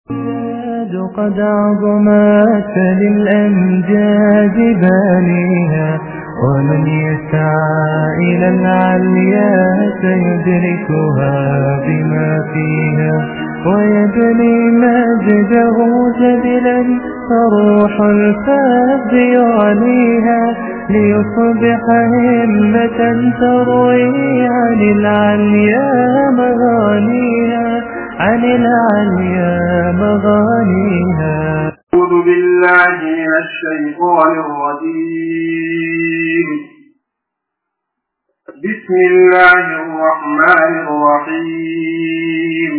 قد عظمت للأمجاد بانيها ومن يسعى إلى العليا سيدركها بما فيها ويبني مجده جبلا فروح الفاب يعليها ليصبح همة تروي عن العليا مغانيها عن العليا مغانيها أعوذ بالله من الشيطان الرجيم بسم الله الرحمن الرحيم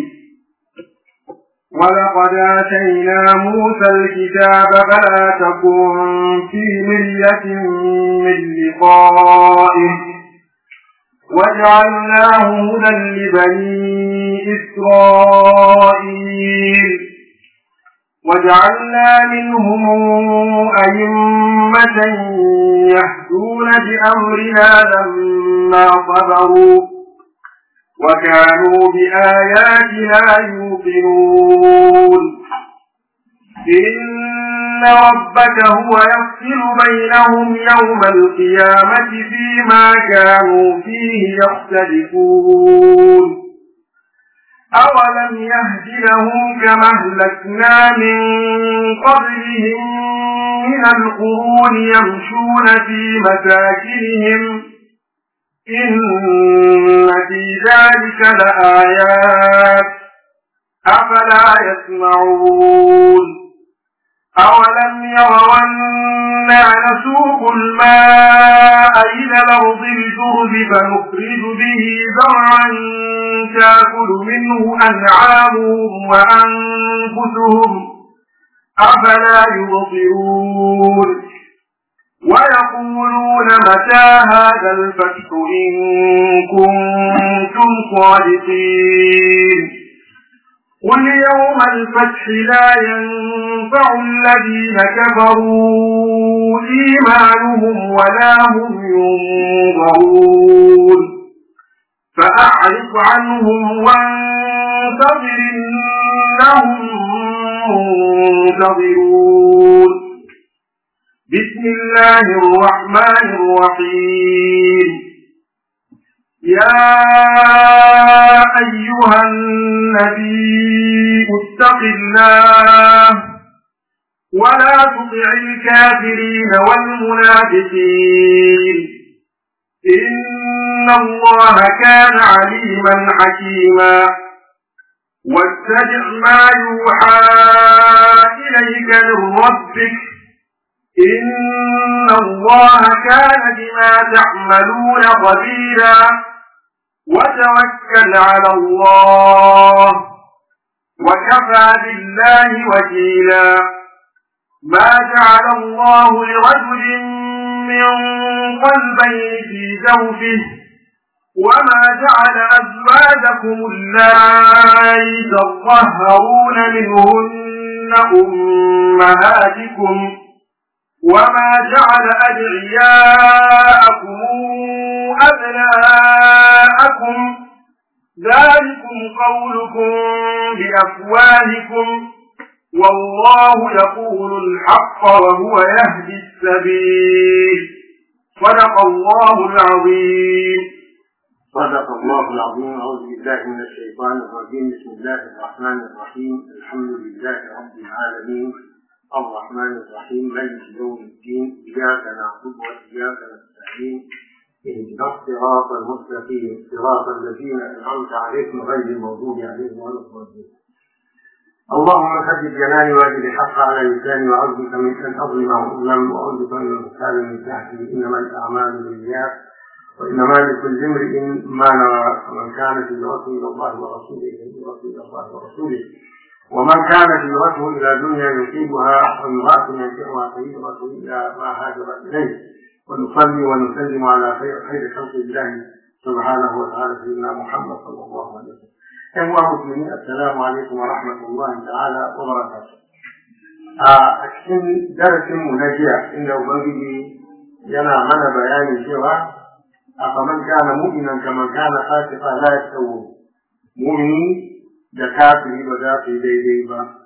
ولقد آتينا موسى الكتاب فلا تكن في مرية من لقائه وجعلناه هدى لبني إسرائيل وجعلنا منهم أئمة يهدون بأمرنا لما صبروا وكانوا بآياتنا يوقنون إن ربك هو يفصل بينهم يوم القيامة فيما كانوا فيه يختلفون أولم يهد لهم كما أهلكنا من قبلهم من القرون يمشون في مساكنهم إن في ذلك لآيات أفلا يسمعون أولم يروا أنا نسوق الماء إلى الأرض الجرب فنخرج به زرعا تأكل منه أنعامهم وأنفسهم أفلا يبصرون ويقولون متى هذا الفتح إن كنتم صادقين قل يوم الفتح لا ينفع الذين كفروا إيمانهم ولا هم ينظرون فأعرف عنهم وانتظر إنهم منتظرون بسم الله الرحمن الرحيم يا أيها النبي اتق الله ولا تطع الكافرين والمنافقين إن الله كان عليما حكيما واتبع ما يوحى إليك من ربك إن الله كان بما تعملون خبيرا وتوكل على الله وكفى بالله وكيلا ما جعل الله لرجل من قلبين في جوفه وما جعل أزواجكم اللائي تظهرون منهن أمهاتكم وما جعل أدعياءكم أبناءكم ذلكم قولكم بأفواهكم والله يقول الحق وهو يهدي السبيل صدق الله العظيم صدق الله العظيم أعوذ بالله من الشيطان الرجيم بسم الله الرحمن الرحيم الحمد لله رب العالمين الرحمن الرحيم مالك يوم الدين إياك نعبد وإياك نستعين اهدنا الصراط المستقيم صراط الذين أنعمت عليهم غير المغضوب عليهم ولا الضالين اللهم ثبت جناني واجد الحق على لساني وأعوذ بك من أن أظلم أو أظلم وأعوذ بك من المختار من تحتي إنما الأعمال بالنيات وإنما لكل امرئ ما نوى فمن كانت هجرته إلى الله ورسوله فهجرته إلى الله ورسوله ومن كانت هجرته إلى دنيا يصيبها وامرأة ينكحها فهجرته إلى ما هاجر إليه ونصلي ونسلم على خير خير خلق الله سبحانه وتعالى سيدنا محمد صلى الله عليه وسلم. أيها المسلمين السلام عليكم ورحمة الله تعالى وبركاته. a cikin darasinmu na jiya inda Ubangiji yana mana bayani cewa a faman kana mu'minan kaman kana fasiqa la yastawu mu'mini da kafiri ba za su yi daidai ba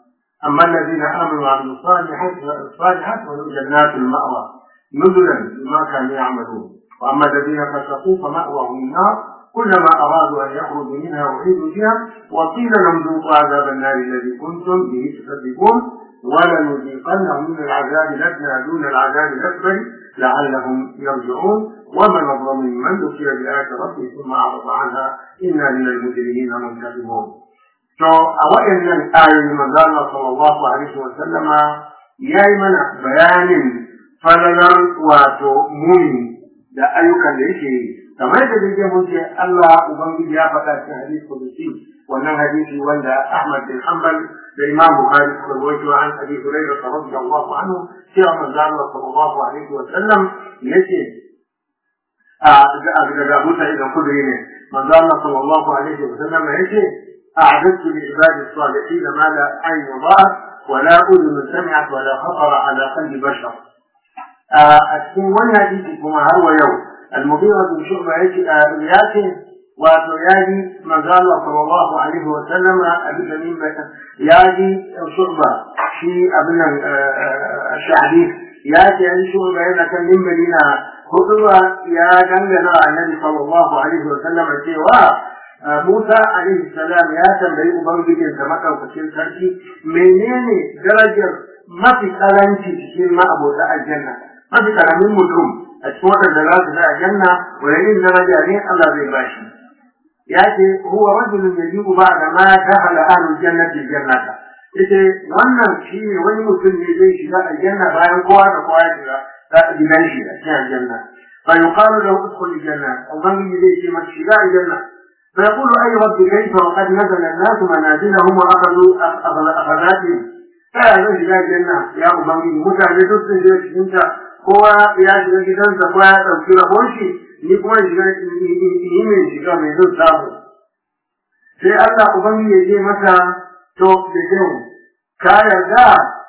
أما الذين آمنوا وعملوا الصالحات الصالحات فلهم جنات المأوى نزلا بما كانوا يعملون وأما الذين فسقوا فمأواهم النار كلما أرادوا أن يخرجوا منها أعيدوا فيها وقيل لهم ذوقوا عذاب النار الذي كنتم به تكذبون ولنذيقنهم من العذاب الأدنى دون العذاب الأكبر لعلهم يرجعون ومن أظلم ممن ذكر بآيات ربه ثم أعرض عنها إنا من المجرمين منتقمون. To a waɗannan ayoyi manzo Allah sallallahu alaihi wa sallama ya yi mana bayanin falalar wato muni da ayyukan da yake yi kamar da dai mun ce Allah ubangiji ya faɗa cikin hadisi kudusi wannan hadisi wanda Ahmad bin Hanbal da Imam Bukhari suka rawaito an Abi Hurairah radiyallahu anhu cewa manzo Allah sallallahu alaihi wa sallam yace a daga Abu Sa'id al-Khudri ne manzo Allah sallallahu alaihi wa sallam yace أعددت لعباد الصالحين ما لا عين رأت ولا أذن سمعت ولا خطر على قلب بشر. أتكون وانا حديثي كما هو يوم المغيرة بن شعبة ياتي وتيادي ما قال صلى الله عليه وسلم أبي تميم يادي شعبة في ابن الشعبي ياتي أن شعبة إذا كان من مدينة خطوة يا جنجنا النبي صلى الله عليه وسلم سوى Musa alaihi salam ya tambayi Ubangijinsa maɗaukacin sarki menene darajar mafi karanci cikin ma'abota aljanna mafi karamin mutum a cikin waɗanda za su da aljanna wani irin daraja ne Allah zai bashi ya ce huwa rajulun yajibu ba'da ma dakhala ahlul jannati jannata yace wannan shi ne wani mutum ne zai shiga aljanna bayan kowa da kowa ya shiga gidan shi a cikin aljanna fa yuqalu lahu udkhul aljanna ubangiji zai ce masa shiga aljanna فيقول أي رب كيف وقد نزل الناس منازلهم وأخذوا أخذاتهم فهذا shiga janna ya ubangiji mutane duk sun shiga cikinta kowa ya shiga gidansa kowa ya ɗauki rabon shi ni kuma shiga yi mai shiga mai zan samu sai Allah ubangiji ya ce masa to da kyau ka yarda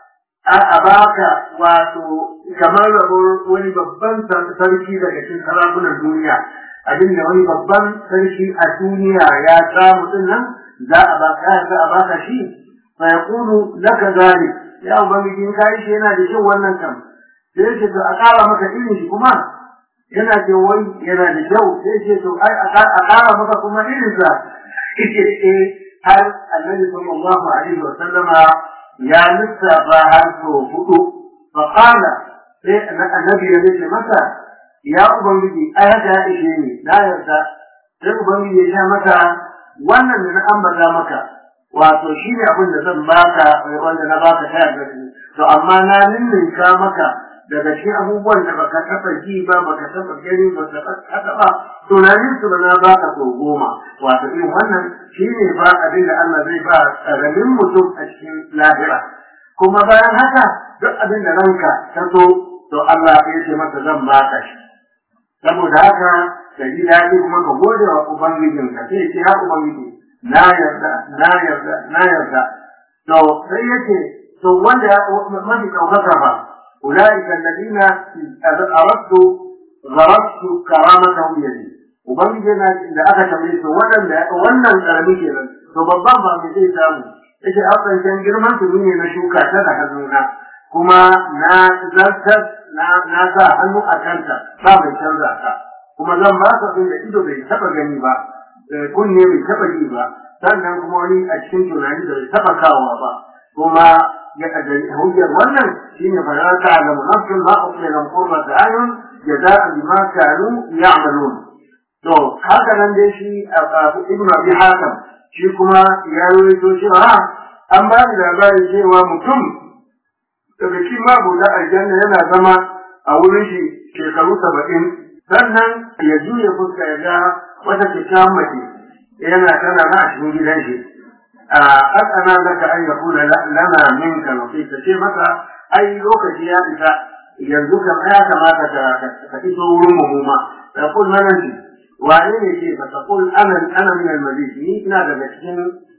a baka wato kamar rabon wani babban sarki daga cikin sarakunan duniya abinda wani babban sarki a duniya ya samu din nan za a baka za a baka shi fa yaqulu laka zalik ya ubangiji in kai shi yana da kyau wannan kam sai ce to a ƙara maka irin shi kuma yana ce wai yana da kyau sai ce to ai a ƙara maka kuma irin sa yake eh har annabi sallallahu alaihi wa sallama ya lissafa har so hudu fa qala sai annabi ya ce masa ya ubangiji ai haka ya ishe ni na yarda sai ubangiji ya ce masa wannan da na ambata maka wato shi ne abin da zan baka wanda na baka ta yarda to amma na ninninka maka daga cikin abubuwan da baka taɓa ji ba baka taɓa gani baka taɓa ba tunanin su ba na baka so goma wato irin wannan shi ne ba abin da Allah zai ba ƙaramin mutum a cikin lahira kuma bayan haka duk abin da ranka ta so to Allah ya ce masa zan baka shi saboda haka ka ji daɗi kuma ka gode wa ubangijinka sai ce ya ubangiji na yarda na yarda na yarda to sai yake to wanda mafi ɗaukaka ba أولئك الذين أردت غرست كرامتهم يدي ubangiji yana da aka tambaye su waɗanda wannan ƙarami kenan to babban ba mai zai samu yace afirkan girman su ne na shuka ta da hannuna kuma na zartar na na sa hannu a kanta ba mai canza ta kuma zan ba ka da ido bai taɓa gani ba kunne bai taɓa ji ba sannan kuma wani a cikin tunani da bai taɓa kawowa ba kuma hujjar wannan shine fa la ta'lamu nafsun ma ukhfiya lahum qurrata a'yun jaza'an bima kanu ya'malun to haka nan dai shi ibn abi hakim shi kuma ya rawaito cewa an ba da labari cewa mutum daga cikin mabuda aljanna yana zama a wurin shi shekaru saba'in sannan ya juya fuska ya ga wata kyakkyawan mace yana tana na a cikin gidan shi قد أنا لك أن يكون لنا منك نصيب تشي متى أي لوكة يا إذا يرزوك ما كما تكتسو رمهما فيقول من أنت وعليه شيء فتقول أنا أنا من المزيد نيتنا بمسكين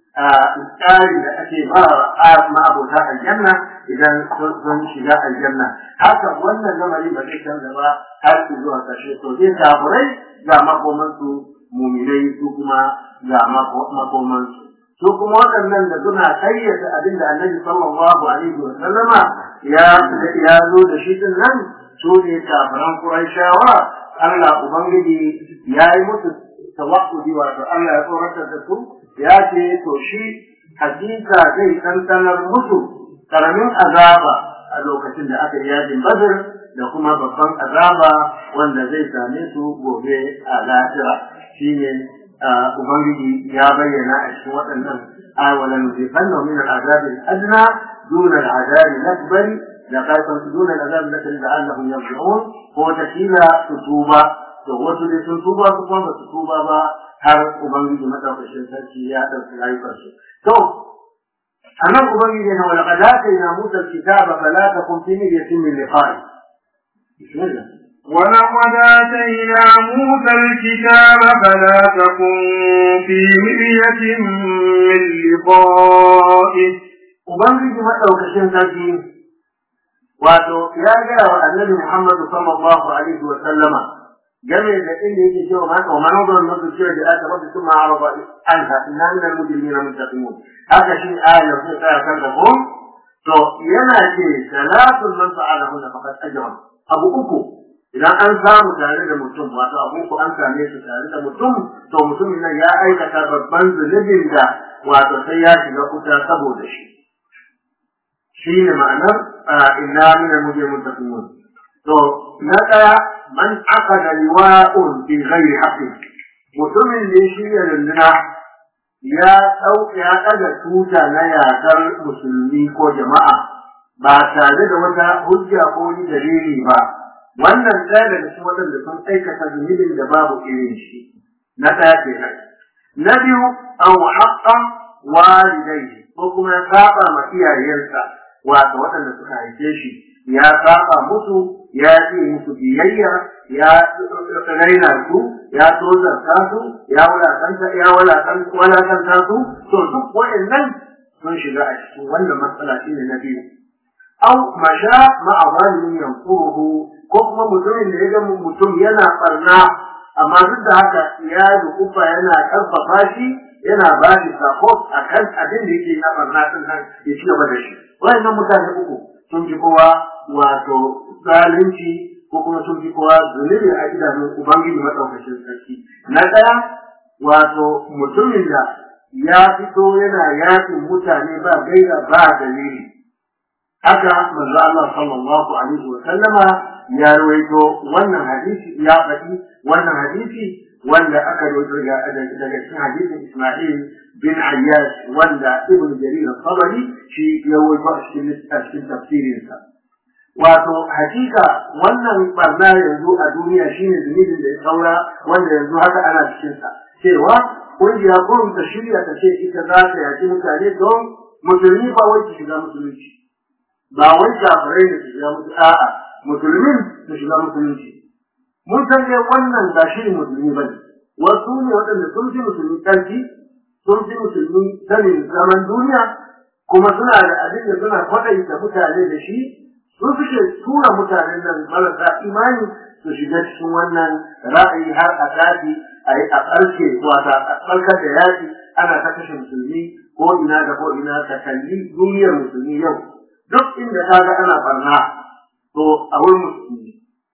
التالي لأتي ما ما أبو تاء الجنة إذا كنت شجاع الجنة حتى وانا لما لي بكيشن دبا هل تزوها تشيطو دين كابري لا مقومنسو مؤمنين كما لا مقومنسو su kuma waɗannan da suna kayyata abin da annabi sallallahu alaihi wa sallama ya ya zo da shi din nan su ne kafiran Qurayshawa Allah ubangiji ya yi musu tawakkuli wato Allah ya tsoratar da su ya ce to shi hakika zai tantanar musu karamin azaba a lokacin da aka yi yajin Badr da kuma babban azaba wanda zai same su gobe a lahira shine ubangiji ya bayyana a cikin waɗannan awalan nuzifanna min al-azab al-adna dun al-azab al-akbar da kaifan dun al-azab al-akbar la'allahum yarji'un ko takila su tuba to wasu dai sun tuba su kuma ba su tuba ba har ubangiji madaukakin sarki ya ɗauki rayuwarsu to anan ubangiji na wala qad atayna musa al-kitaba fala takun fi miryatin min liqa'i bismillah ولقد آتينا موسى الكتاب فلا تكن في مرية من لقائه Ubangiji maɗaukacin sarki wato ya gaya wa annabi Muhammadu sallallahu alaihi wa sallama game da inda yake cewa ma wa man wadara nasu cewa da aka rabbi kuma araba anha inna min al-mujrimina muntaqimun haka shi ayar sai ta kan da ko to yana ce salatun man fa'alahu faqad ajra abu uku idan an samu tare da mutum wato abu ku an same su tare da mutum to mutumin nan ya aikata babban zunubin da wato sai ya shiga kuta saboda shi shi ne ma'anar inna min al-mujrimin taqimun to na daya man aqada liwa'un bi ghairi haqqin mutumin da shi ya runduna ya dauka ya daga tuta na yakar musulmi ko jama'a ba tare da wata hujja ko wani dalili ba wannan ɗaya daga cikin waɗanda sun aikata zunubin da babu irin shi na ɗaya kenan na biyu an haƙƙa walidai ko kuma ya saba ma iyayensa wato waɗanda suka haife shi ya saba musu ya yi musu biyayya ya raina su ya tozarta su ya wulakanta ya wulakanta su to duk waɗannan sun shiga a cikin wannan matsala shine na biyu au masha ma'a zalimin yankuruhu ko kuma mutumin da ya ga mutum yana barna amma duk da haka ya dukufa yana karfafa shi yana ba shi support a kan abin da yake na barna din nan ya ci gaba da shi wayannan mutane uku sun fi kowa wato zalunci ko kuma sun fi kowa zunubi a idanun ubangiji madaukakin sarki na ɗaya wato mutumin da ya fito yana yakin mutane ba gaira ba dalili haka manzo Allah sallallahu alaihi wa sallama ya rawaito wannan hadisi ya faɗi wannan hadisi wanda aka rawaito daga cikin hadisin Isma'il bin Ayyash wanda Ibn Jarir al-Tabari shi ya rawaito a cikin a cikin tafsirinsa wato hakika wannan barna yanzu a duniya shine zunubin da ya saura wanda yanzu haka ana cikin sa cewa kungiya kurum ta shirya ta ce ita za ta yaki mutane don musulmi ba wai ki shiga musulunci ba wai kafirai da su shiga musulunci a'a musulmin su shiga musulunci mun san dai wannan ba shi musulmi ba ne wasu ne waɗanda sun fi musulmi ƙarfi sun fi musulmi sanin zaman duniya kuma suna da abin da suna kwaɗaita mutane da shi sun suke tura mutanen nan marasa imani su shiga cikin wannan ra'ayi har a tafi a yi a ɓarke wata a ɓarkar da yaƙi ana ta kashe musulmi ko ina da ko ina ta kalli duniyar musulmi yau duk inda ka ga ana barna to a wurin musulmi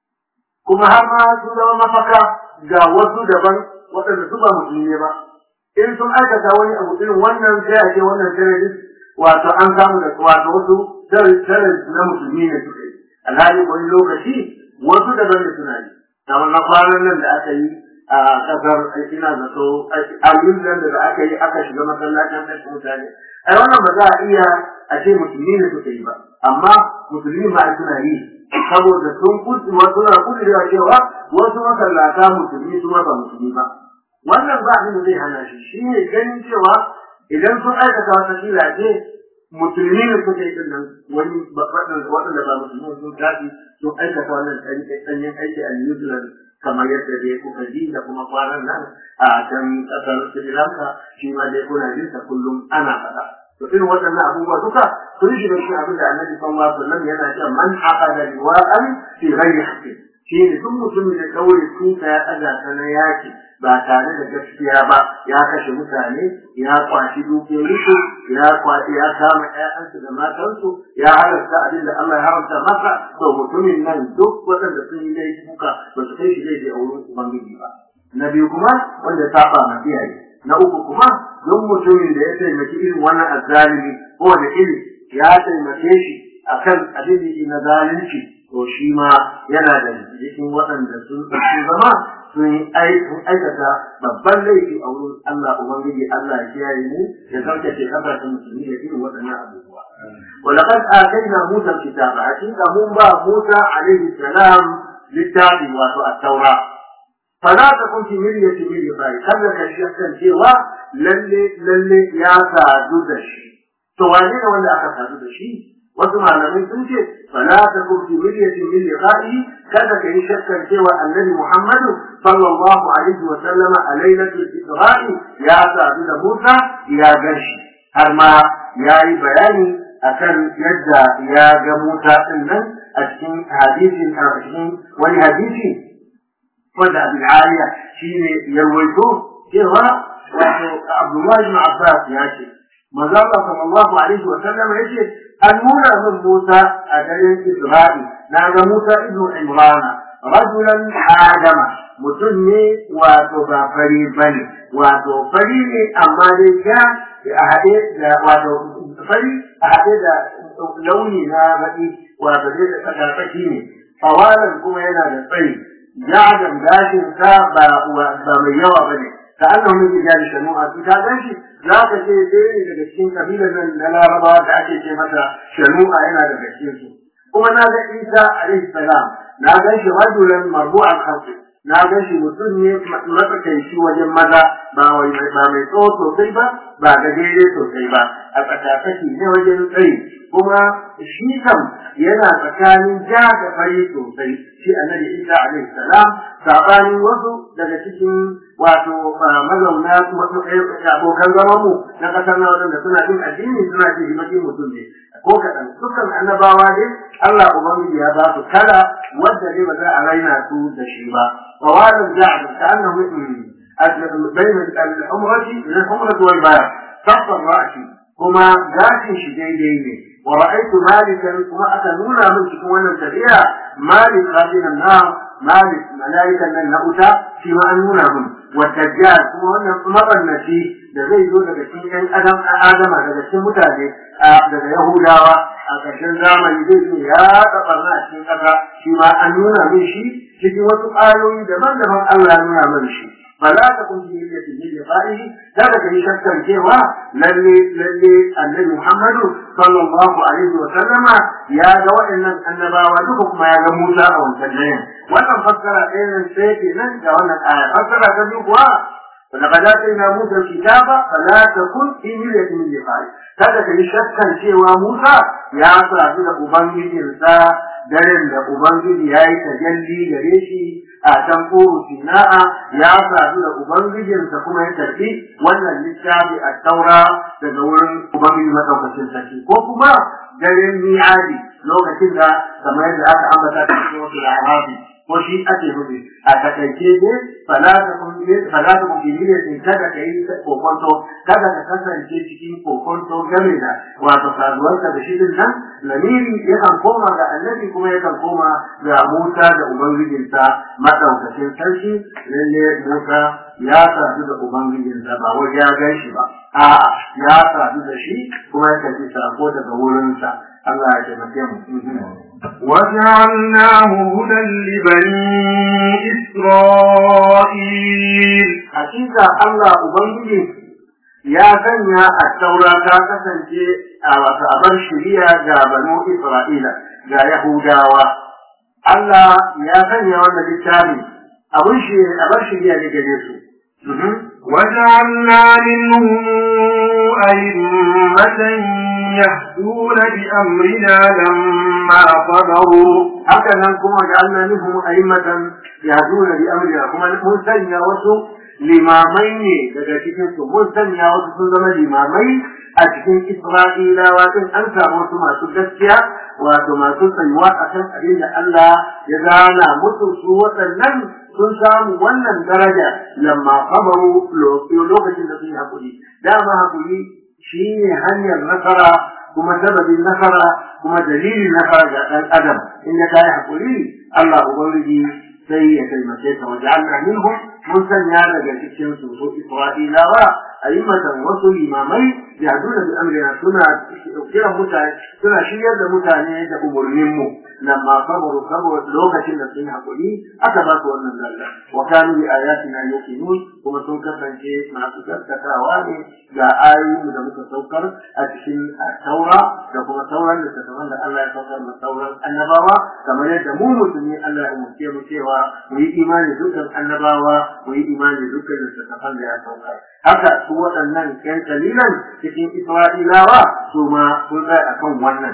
kuma har ma sun zama mafaka ga wasu daban waɗanda su ba musulmi ba in sun aikata wani abu irin wannan sai a ce wannan terrorist wato an samu da wato wasu terrorist na musulmi ne suka yi alhali wani lokaci wasu daban da suna yi kamar na kwanan nan da aka yi a kasar ina zato a nan da aka yi aka shiga masallacin kashe mutane ai wannan ba za a iya a ce musulmi ne suka yi ba amma musulmi ma suna yi saboda sun kudu suna kudurewa cewa wasu masallata musulmi su ba musulmi ba wannan ba abin da zai hana shi shi ne ganin cewa idan sun aikata wata kila ce musulmi ne suka yi dinnan wani waɗanda ba musulmi sun tafi sun aikata wannan ɗanyen aiki a New Zealand kamar yadda dai kuka ji da kuma kwanan nan a can ƙasar Sri Lanka shi ma dai kuna jin kullum ana faɗa. to irin waɗannan abubuwa duka sun shiga cikin abin da annabi sallallahu alaihi wasallam yana cewa man aqada liwa'an fi ghairi haqqin shi ne duk mutumin da ɗaure tuta ya ɗaga ta na yaki ba tare da gaskiya ba ya kashe mutane ya kwashi dukiyoyinsu ya kwashi ya kama ƴaƴansu da matansu ya halarta abin da Allah ya haramta masa to mutumin nan duk waɗanda sun yi laifuka ba su kai shi laifi a wurin ubangiji ba na biyu kuma wanda ya saba ma iyaye na uku kuma duk mutumin da ya taimaki irin wannan azzalimi ko da iri ya taimake shi akan abin da na zalunci to shi ma yana da cikin waɗanda sun zama sun aikata babban laifi a wurin Allah Ubangiji Allah ya kiyaye mu ya tsarkake kasashen musulmi da irin waɗannan abubuwa. ولقد آتينا موسى الكتاب حقيقة من با موسى عليه السلام للتابع واتو التوراة فلا تكن في مرية من لقائه خلك الشيخ cewa lalle lalle ya sadu da shi to wane ne wanda aka sadu da shi wasu malamai sun ce fala takun fi miryatin min liqa'i kada ka yi shakkar cewa annabi Muhammadu sallallahu alaihi wa sallama a lailatul isra'i ya sadu da Musa ya gashi har ma ya yi bayani akan yadda ya ga Musa din nan a cikin hadisin a cikin wani hadisi wanda Abul Aliya shine ya rawaito cewa wato Abdullahi ibn Abbas ya ce manzo Allah sallallahu alaihi wa sallama yace an nuna min Musa a garin Isra'i na ga Musa ibn Imran rajulan adama mutum ne wato ba fari bane wato fari ne amma dai ja a haɗe da wato fari a haɗe da launi na baƙi wato dai da tsakatsaki ne fawalan kuma yana da tsayi ja'adan gashin sa ba ba mai yawa bane ka annahu min rijali shanu'a su ta ganshi za ka ce ɗaya ne daga cikin kabilan nan na larabawa da ake ce mata shanu'a yana daga cikin su kuma na ga isa alaihi salam na gan shi rajulan marbu'an khalqi na gan shi mutum ne matsakaici wajen maza ba wai ba mai tsawo sosai ba ba ga daidai sosai ba a tsakatsaki ne wajen tsayi kuma shi kam yana tsakanin ja da fari sosai shi annabi isa alaihi salam sabanin wasu daga cikin wato mazauna abokan zaman mu na kasar na wadanda suna bin addini suna jin himaki mutum ne ko kaɗan dukkan annabawa dai Allah ubangiji ya ba su kala wadda dai ba za a raina su da shi ba wa wadan ja'd ka annahu bain al-umrati min al-umrati wal bayan sabba ra'si kuma gashin shi daidai ne wa ra'aytu malikan kuma aka nuna min cikin wannan tafiya malik khadinan na malik malaikan nan na uta shi ma an nuna min wa dajjal kuma wannan mabannaci da zai zo daga cikin ƴan adam adama daga cikin mutane daga yahudawa a ƙarshen zamani zai zo ya tsabarna a cikin ƙasa shi ma an nuna min shi cikin wasu ayoyi daban-daban Allah ya nuna min shi فلا تكن في مرية من لقائه ذلك يشكر جوا للي للي النبي محمد صلى الله عليه وسلم يا جوا إن النبا ودكم ما يا موسى أو الفجرين وانا فسر إن سيتي من جوانا الآية فسر كذبوا ولقد آتينا موسى الكتاب فلا تكن في مرية من لقائه ذلك يشكر جوا موسى يا صاحب أبنجي daren da Ubangiji ya yi tajalli gare shi a can kuru sina'a ya sadu da Ubangijinsa kuma ya tafi wannan littafi a taura daga wurin Ubangiji maɗaukacin sarki ko kuma daren mi'adi lokacin da kamar yadda aka ambata cikin wasu al'arabi ko shi ake nufi a takaice ne fala ta kun fala ta kun ne kada ka yi kokonto kada ka kasance cikin kokonto game da wato saduwarka da shi din nan lamiri yakan koma ga annabi kuma yakan koma ga Musa da ubangijinsa madaukakin sarki lalle Musa ya sadu da ubangijinsa ba wai ya gan shi ba a'a ya sadu da shi kuma ya tafi sako daga wurinsa Allah ya taimake mu وجعلناه هدى لبني إسرائيل hakika Allah Ubangiji ya sanya a taura ta kasance a wata abar shiriya ga banu Isra'ila ga Yahudawa. Allah ya sanya wannan littafi abun shi abar shiriya ne gare su. وجعلنا منهم أئمة يهدون بأمرنا لما صبروا haka nan kuma ga Allah minhum a'immatan yahduna bi amrina kuma mun sanya wasu limamai ne daga cikin su mun sanya wasu sun zama limamai a cikin Isra'ilawa din an samu wasu masu gaskiya wato masu tsayuwa akan abin da Allah ya zana musu su waɗannan sun samu wannan daraja lamma sabaru lokacin da sun yi hakuri dama hakuri shine hanyar nasara kuma sababin nasara kuma dalilin nasara ga ɗan adam in ya kai hakuri Allah ubangiji sai ya taimake ka wajen minhum mun sanya daga cikin su su Isra'ilawa ayyukan wasu limamai yahduna bi amrina suna kiran mutane suna shiryar da mutane da umurnin mu lamma sabaru saboda lokacin da sun hakuri aka ba su wannan dalla wa kanu bi ayatina yuqinun kuma sun kasance masu gaskatawa ne ga ayoyin da muka saukar a cikin taura da kuma sauran littattafan da Allah ya saukar da sauran annabawa kamar yadda mu musulmi Allah ya umurce mu cewa mu yi imani dukkan annabawa mu yi imani dukkan littattafan da ya saukar haka su waɗannan ƴan kalilan cikin Isra'ilawa su ma sun tsaya akan wannan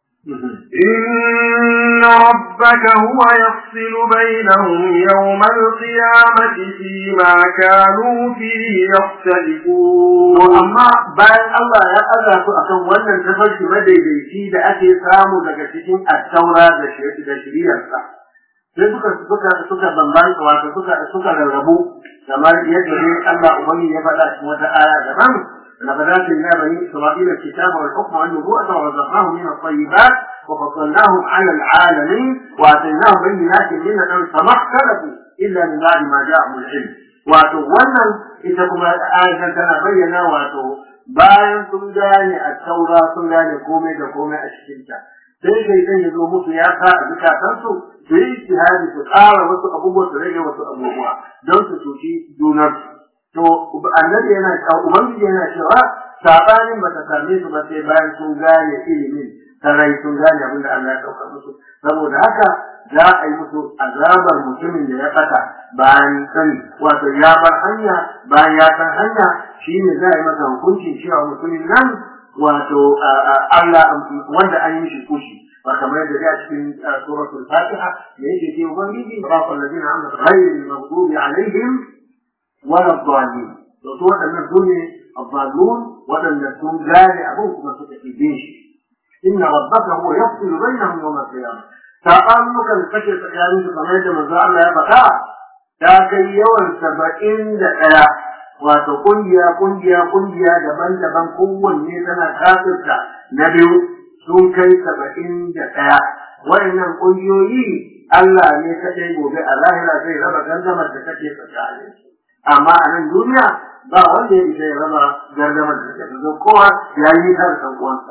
إن ربك هو يفصل بينهم يوم القيامة فيما كانوا فيه يختلفون amma bayan Allah ya aza su akan wannan tafarki madaidaici da ake samu daga cikin attaura da shiriyarsa sai suka suka suka bambanta wato suka suka rarrabu kamar yadda dai Allah ubangi ya faɗa cikin wata aya daban لقد آتينا بني إسرائيل الكتاب والحكم والنبوءة ورزقناهم من الطيبات وفضلناهم على العالمين وآتيناهم بينات من الأمر فما اختلفوا إلا من بعد ما جاءهم العلم wato wannan ita kuma ayatan tana bayyana wato bayan sun gane a taura sun gane komai da komai a cikinta sai kai zan ya zo musu ya sa a zukatansu su yi ijtihadi su ƙara wasu abubuwa su rage wasu abubuwa don su cuci junarsu to annabi yana cewa ubangiji yana cewa sabanin bata same su ba sai bayan sun gane ilimin sarai sun gane abin da Allah ya sauka musu saboda haka za a yi musu azabar mutumin da ya fata bayan sani wato ya bar hanya bayan ya san hanya shine za a yi masa hukuncin cewa mutumin nan wato Allah wanda an yi shi kushi ba kamar yadda ya cikin suratul fatiha da yake ce ubangiji ba fa alladina amanu ghayril maghdubi alaihim wala dhalin to to wadannan sune الضالون ودن sun gane abin kuma suka ibe shi inna rabbaka huwa yafsilu bainahum yawm al-qiyamah sabanuka da kake tsakanin su kamar yadda manzo Allah ya faɗa ta kai yawan saba'in da ɗaya wato kungiya kungiya kungiya daban-daban kowanne tana kafirta na biyu sun kai saba'in da ɗaya waɗannan kungiyoyi Allah ne kaɗai gobe a lahira zai raba gandamar da kake tsakanin amma a nan duniya ba wanda ya isa ya raba gardamar da kake kowa ya yi har san uwansa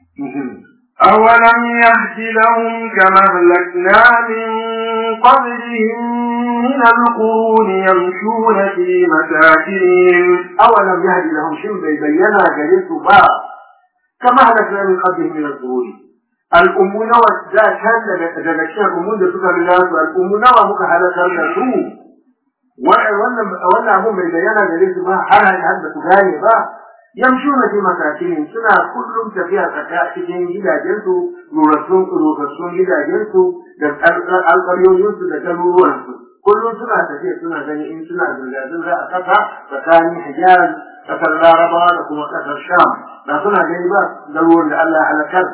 أولم يهد لهم كما أهلكنا من قبلهم من القرون يمشون في مساكنهم أولم يهد لهم شم بينا جليس با كما أهلكنا من قبلهم من القرون الأمون ودا كان daga cikin al'ummun da suka riga su al'ummu nawa muka halakar da su wannan wannan abu mai bayyana gare su ba har har da su gane ba yamshuna fi masakin suna kullum tafiya tsaka cikin gidajensu rurassun rurassun gidajensu da alƙaryoyinsu da garuruwansu kullum suna tafiya suna gani in suna zirga-zirga a ƙasa tsakanin hijaz ƙasar larabawa da kuma ƙasar sham da suna gani ba garuruwan da Allah halakar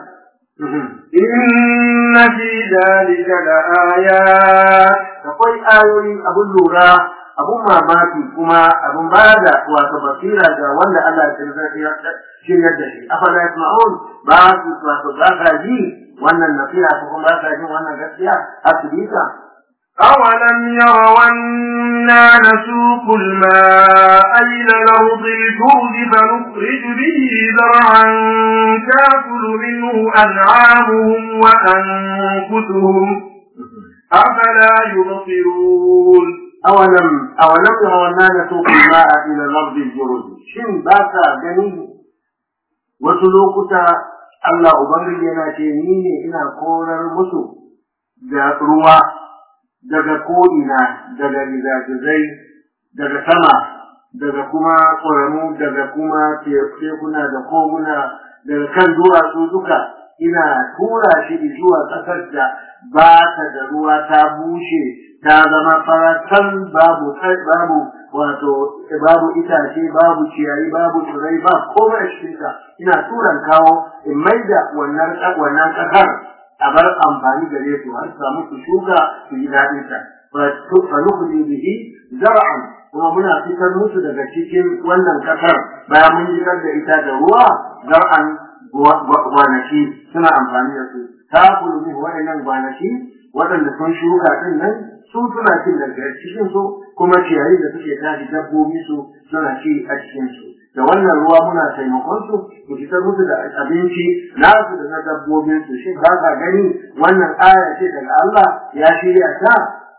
إن في ذلك لآيات akwai ayoyi abun lura abun mamaki kuma abun bada wato basira ga wanda Allah ya shiryar da shi afala yasma'un ba su wato ba sa ji wannan nasiha ko kuma ba sa jin wannan gaskiya asibita أولم يروا أنا نسوق الماء إلى الأرض الجرد فنخرج به زرعا تأكل منه أنعامهم وأنفسهم أفلا يبصرون أولم أولم يروا أنا نسوق الماء إلى الأرض الجرد شن باسا جنين وسلوكتا Allah Ubangiji yana ce ni ne ina korar musu da ruwa daga ko'ina daga gizagizai daga sama daga kuma ƙoramu daga kuma tekuna da koguna daga kan duwatsu duka ina tura shi zuwa ƙasar da ba ta da ruwa ta bushe ta zama faratan babu babu wato babu itace babu ciyayi babu tsirrai ba komai a cikin ta ina turan kawo in maida wannan wannan kasar a bar amfani gare su har samu su shuka su yi daɗin ta fa nukhli bihi zar'an kuma muna fitar musu daga cikin wannan kasar bayan mun fitar da ita da ruwa zar'an gwanaki suna amfani da su ta kulu min waɗannan gwanaki waɗanda sun shuka din nan su suna cin daga cikin su kuma ciyayi da suke tashi dabbobi su suna ci a cikin su da wannan ruwa muna taimakon su mu fitar musu da abinci nasu da na dabbobin su shi ba ka gani wannan aya ce daga Allah ya shirya ta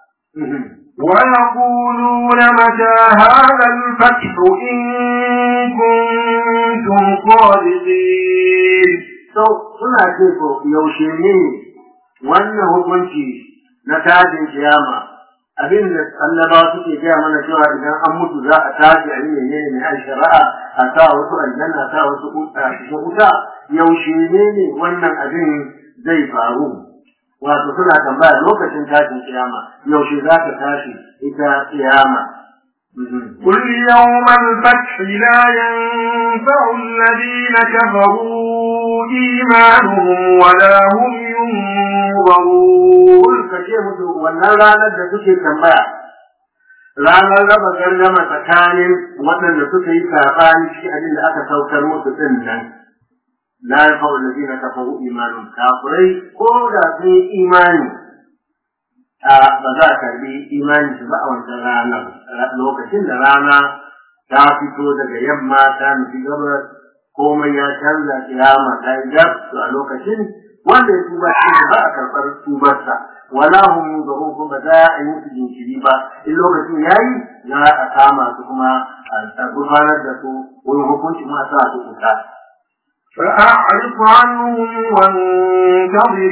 ويقولون متى هذا الفتح إن كنتم صادقين so suna ce ko yaushe ne wannan hukunci na tashin kiyama abin da annabawa suke gaya mana cewa idan an mutu za a tashi a yi menene ne a shari'a a sa wasu aljanna a sa wasu cikin wuta yaushe ne ne wannan abin zai faru wato suna tambaya lokacin tashin kiyama yaushe za ta tashi ita kiyama قل يوم الفتح لا ينفع الذين كفروا إيمانهم ولا هم ينظرون ka ce musu wannan ranar da suke tambaya ranar raba gardama tsakanin waɗanda suka yi saɓani cikin abin da aka saukar musu ɗin nan la yafa'u allazina kafaru imanun kafirai ko da sun yi imani a ba za a karbi imani su ba a wancan ranar lokacin da rana ta fito daga yamma ta nufi gabas komai ya canza kiyama ta yi gab to a lokacin wanda ya tuba shi ba a karɓar tubarsa wala hum yunzarun kuma za a yi musu jinkiri ba in lokacin yayi za a kama su kuma a gudanar da su wurin hukunci ma sa su kuta فأعرف عنهم وانتظر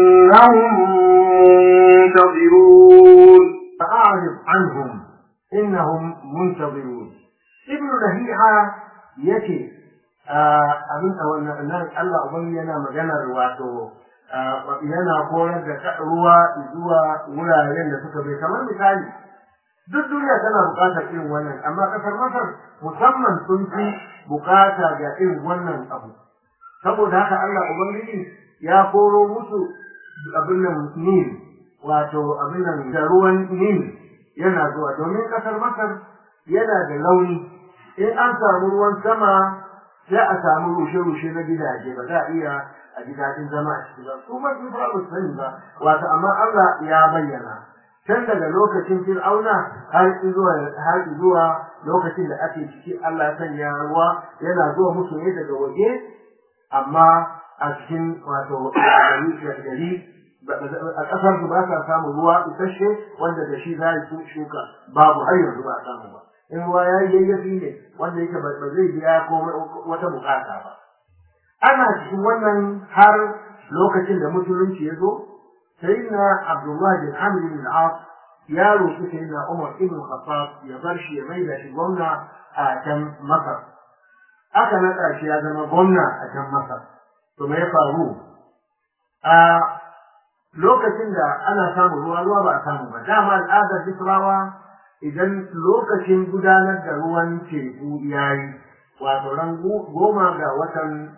إنهم منتظرون فأعرف عنهم إنهم منتظرون ابن لهيعة يتي abin nan Allah ubangi yana maganar wato yana koyar da ruwa zuwa wuraren da suka bai kamar misali duk duniya tana buƙatar irin wannan amma ƙasar Masar musamman sun fi buƙata ga irin wannan abu saboda haka Allah ubangiji ya koro musu abin nan Nil wato abin nan da ruwan Nil yana zuwa domin ƙasar Masar yana da launi in an samu ruwan sama sai a samu rushe-rushe na gidaje ba za a iya a ji daɗin zama a ciki ba su ba su ba su sani ba wato amma Allah ya bayyana tun daga lokacin fir'auna har zuwa har zuwa lokacin da ake ciki Allah ya sanya ruwa yana zuwa musu ne daga waje amma a cikin wato gari gari a ƙasar su ba sa samun ruwa isasshe wanda da shi za su shuka babu har yanzu ba a samu ba in ruwa ya yi yayyafi ne wanda yake ba zai biya ko wata bukata ba ana cikin wannan har lokacin da musulunci ya zo sayyidina abdullahi bin amr bin al ya roƙi sayyidina umar ibn khattab ya bar shi ya maida shi gwamna a can masar aka naɗa shi ya zama gwamna a can masar to me ya faru a lokacin da ana samun ruwa ruwa ba a samu ba dama al'adar bisrawa idan lokacin gudanar da ruwan teku ya yi wato ran goma ga watan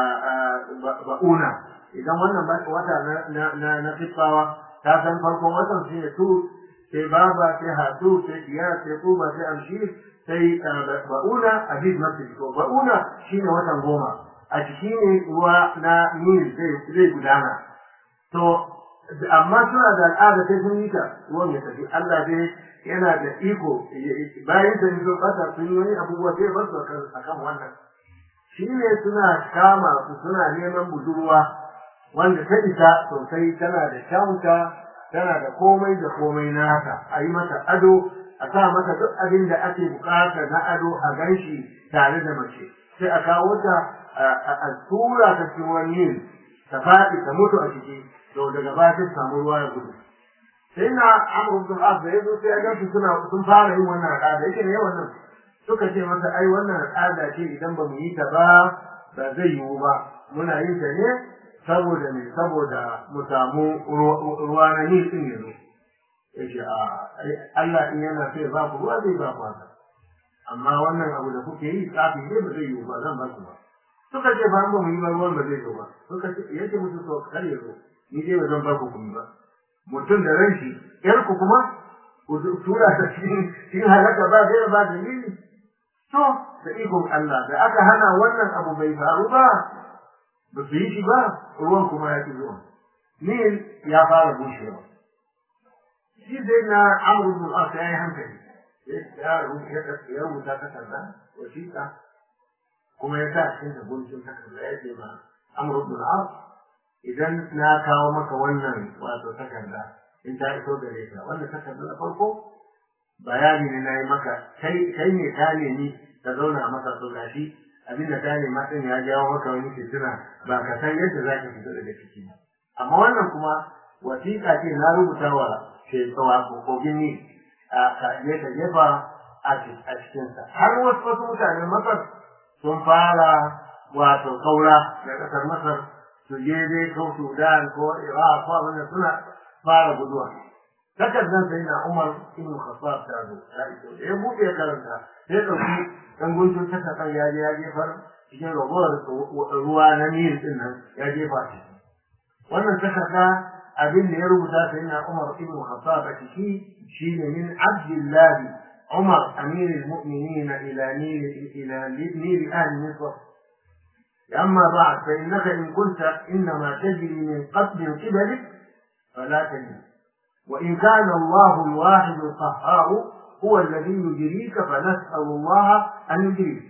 ba'una idan wannan wata na na fitfawa ta san farkon watan sai ya tu sai baba sai hatu sai kiya sai kuba sai amshir sai ba'una abid masjid ko ba'una shine watan goma a ciki ne ruwa na nil zai gudana to amma suna da al'ada sai sun yi ta ruwan ya tafi Allah dai yana da iko bayan da sun bata sun yi wani abubuwa sai ba su akan wannan shi ne suna kama su suna neman budurwa wanda ta isa sosai tana da kyauta tana da komai da komai nata a yi mata ado a sa mata duk abin da ake bukata na ado a ganshi tare da mace sai a kawo ta a tura ta cikin wani ta faɗi ta mutu a ciki to daga baya sai samu ruwa ya gudu sai na amur bin as da yazo sai ya gansu suna sun fara yin wannan al'ada yake ne wannan suka ce masa ai wannan al'ada ce idan ba mu yi ta ba ba zai yiwu ba muna yin ta ne saboda me saboda mu samu ruwa na nil din yanzu ya ce a Allah in yana so ya ba ku ruwa zai ba ku haka amma wannan abu da kuke yi tsafi ne ba zai yi ba zan ba ku ba suka ce ba mu yi ba ruwan ba zai zo ba suka ce yace musu to kar ya zo ni dai ba zan ba ku kuma ba mutum da ran shi yar ku kuma ku tura ta cikin cikin halaka ba zai ba dalili to da ikon Allah da aka hana wannan abu bai faru ba ba su yi shi ba ruwan kuma ya ki zuwa Nil ya fara bushewa shi dai na amru bin al ya yi hankali ya rubuta takarda wasiƙa kuma ya sa cikin da guntun takarda ya ce ma amru bin al idan na kawo maka wannan wato takarda in ta iso gare ka wannan takarda na farko bayani ne na yi maka kai ne ka nemi ka zauna a masa to gashi abinda ka nema din ya jawo maka wani fitina ba ka san yadda za ka fito daga ciki ba amma wannan kuma wasiƙa ce na rubuta wa shekawa ko kogin ni a je ka jefa a cikinsa har wasu wasu mutanen masar sun fara wato kaura da ƙasar masar su je dai ko sudan ko iraq ko abin da suna fara guduwa takardar sai na umar ibn khattab ta zo ta iso ya buɗe karanta sai ɗauki ɗan guntun takardar ya je ya jefar cikin ragowar ruwa na nil ɗin nan ya jefa shi wannan takarda abin da ya rubuta sai na Umar ibn Khattab a ciki shine min Abdullahi Umar amir al-mu'minin ila nil ila nil ahli Misr أما بعد فإنك إن كنت إنما تجري من قبل قبلك فلا تجري وإن كان الله الواحد القهار هو الذي يجريك فنسأل الله أن يجريك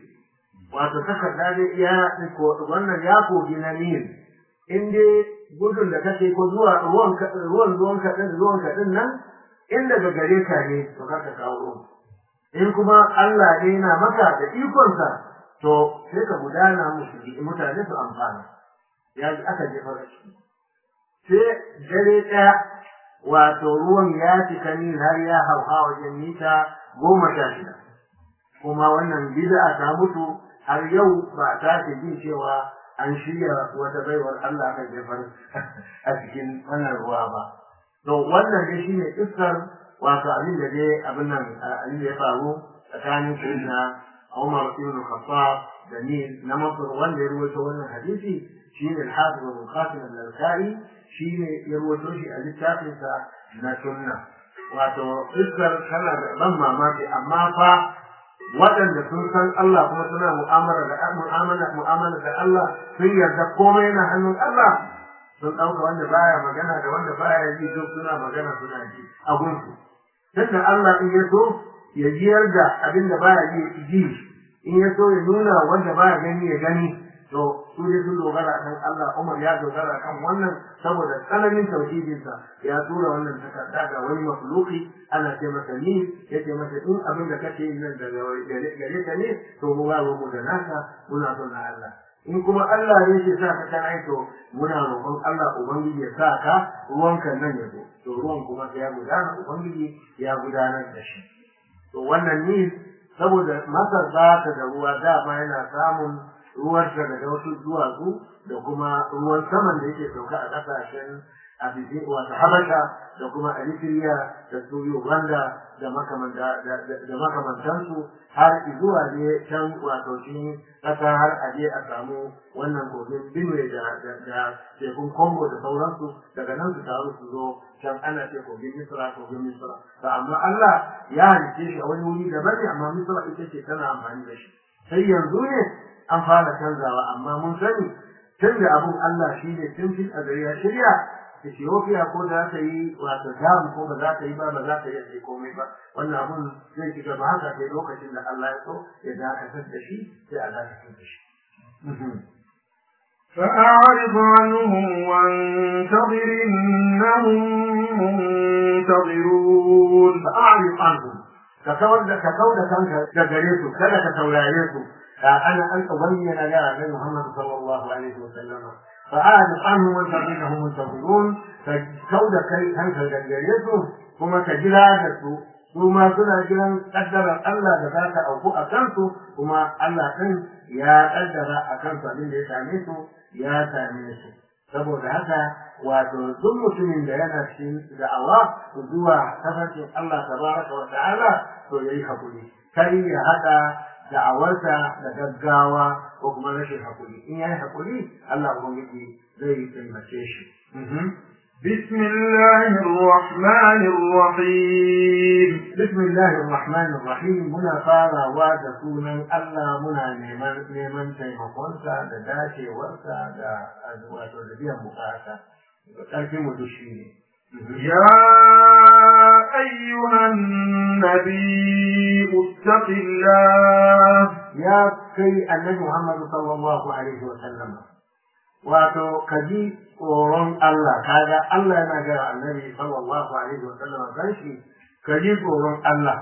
وتتكد ذلك يا wannan ya kogi na Nil in dai gudun da kake ko zuwa ruwan ruwan ruwan ka din ruwan ka din nan in daga gare ka ne to ka ka kawo ruwan in kuma Allah ne yana maka da ikon sa to sai ka gudana musu mutane su amfana ya ji aka jefa shi sai dare ɗaya wato ruwan ya cika ni har ya hauha wajen mita goma sha shida kuma wannan bid'a ta mutu har yau ba ta ce jin cewa an shirya wata baiwar Allah kan jefar a cikin wannan ruwa ba. To wannan dai shine iskar wato abin da dai abin nan abin da ya faru tsakanin sayyidina Umar ibn Khattab da ni na Masar wanda ya ruwaito wannan hadisi shine al-Hafiz Ibn Qasim al-Al-Kai shine ya ruwaito shi a littafin sa na sunna. Wato iskar tana da ban mamaki amma fa waɗanda sun san Allah kuma suna mu'amala da mu'amala mu'amala da Allah sun yarda komai yana hannun Allah sun ɗauka wanda baya magana da wanda baya ji duk suna magana suna ji a gunsu tunda Allah in ya so ya jiyar da abin da baya ji ji in ya so ya nuna wanda baya gani ya gani to su dai sun dogara kan Allah Umar ya dogara kan wannan saboda tsananin tauhidinsa ya tura wannan takarda ga wani makhluki ana ce masa ni ya ce masa in abin da kake yin nan daga gare ka ne to mu ba mu da naka muna son na Allah in kuma Allah ne ke sa ka kana to muna roƙon Allah ubangiji ya sa ka ruwanka nan ya zo to ruwan kuma sai ya gudana ubangiji ya gudanar da shi to wannan ni saboda masar ba ta da ruwa dama yana samun ruwarsa daga wasu duwatsu da kuma ruwan saman da yake sauka a ƙasashen abidin wato habasha da kuma eritrea da su uganda da makamantansu har zuwa ne can wato cikin ƙasa har a je a samu wannan kogin benue da tekun congo da sauransu daga nan su taru su zo can ana ce kogin misra kogin misra to amma allah ya halice shi a wani wuri daban ne amma misra ita ce tana amfani da shi sai yanzu ne an fara canzawa amma mun sani tun da abun Allah shi ne tun fil a ya shirya Ethiopia ko za ta yi wato jam ko ba za ta yi ba ba za ta yi komai ba wannan abun zai ci gaba haka sai lokacin da Allah ya so ya dakatar da shi sai a dakatar da shi. فأعرض عنهم وانتظر إنهم منتظرون فأعرض عنهم ككون ككون كانك كجريتو كذا كتولاريتو أنا أن أبين لها النبي محمد صلى الله عليه وسلم فأعرض عنهم وانتظرهم منتظرون فكود كي أنك جريتو كما كجلادته ثم سنة جلان قدر الله ذاك أو فوق أكنته ثم الله كن يا قدر أكنته من يساميته يا ساميته saboda haka wato duk mutumin da yana cikin da'awa zuwa tafarkin Allah tabaraka wa ta'ala to yayi hakuri kai ya hada da'awarsa da gaggawa ko kuma rashin hakuri in yayi hakuri Allah ubangiji zai taimake shi بسم الله الرحمن الرحيم بسم الله الرحمن الرحيم muna farawa da sunan Allah muna neman neman taimakonsa da dacewarsa da wato da biyan bukata ƙarfin mu duk shi ne يا أيها النبي اتق الله ya kai annabi Muhammad sallallahu alaihi wa sallam wato kaji tsoron Allah kaga Allah yana ga annabi sallallahu alaihi wa sallam dan shi kaji tsoron Allah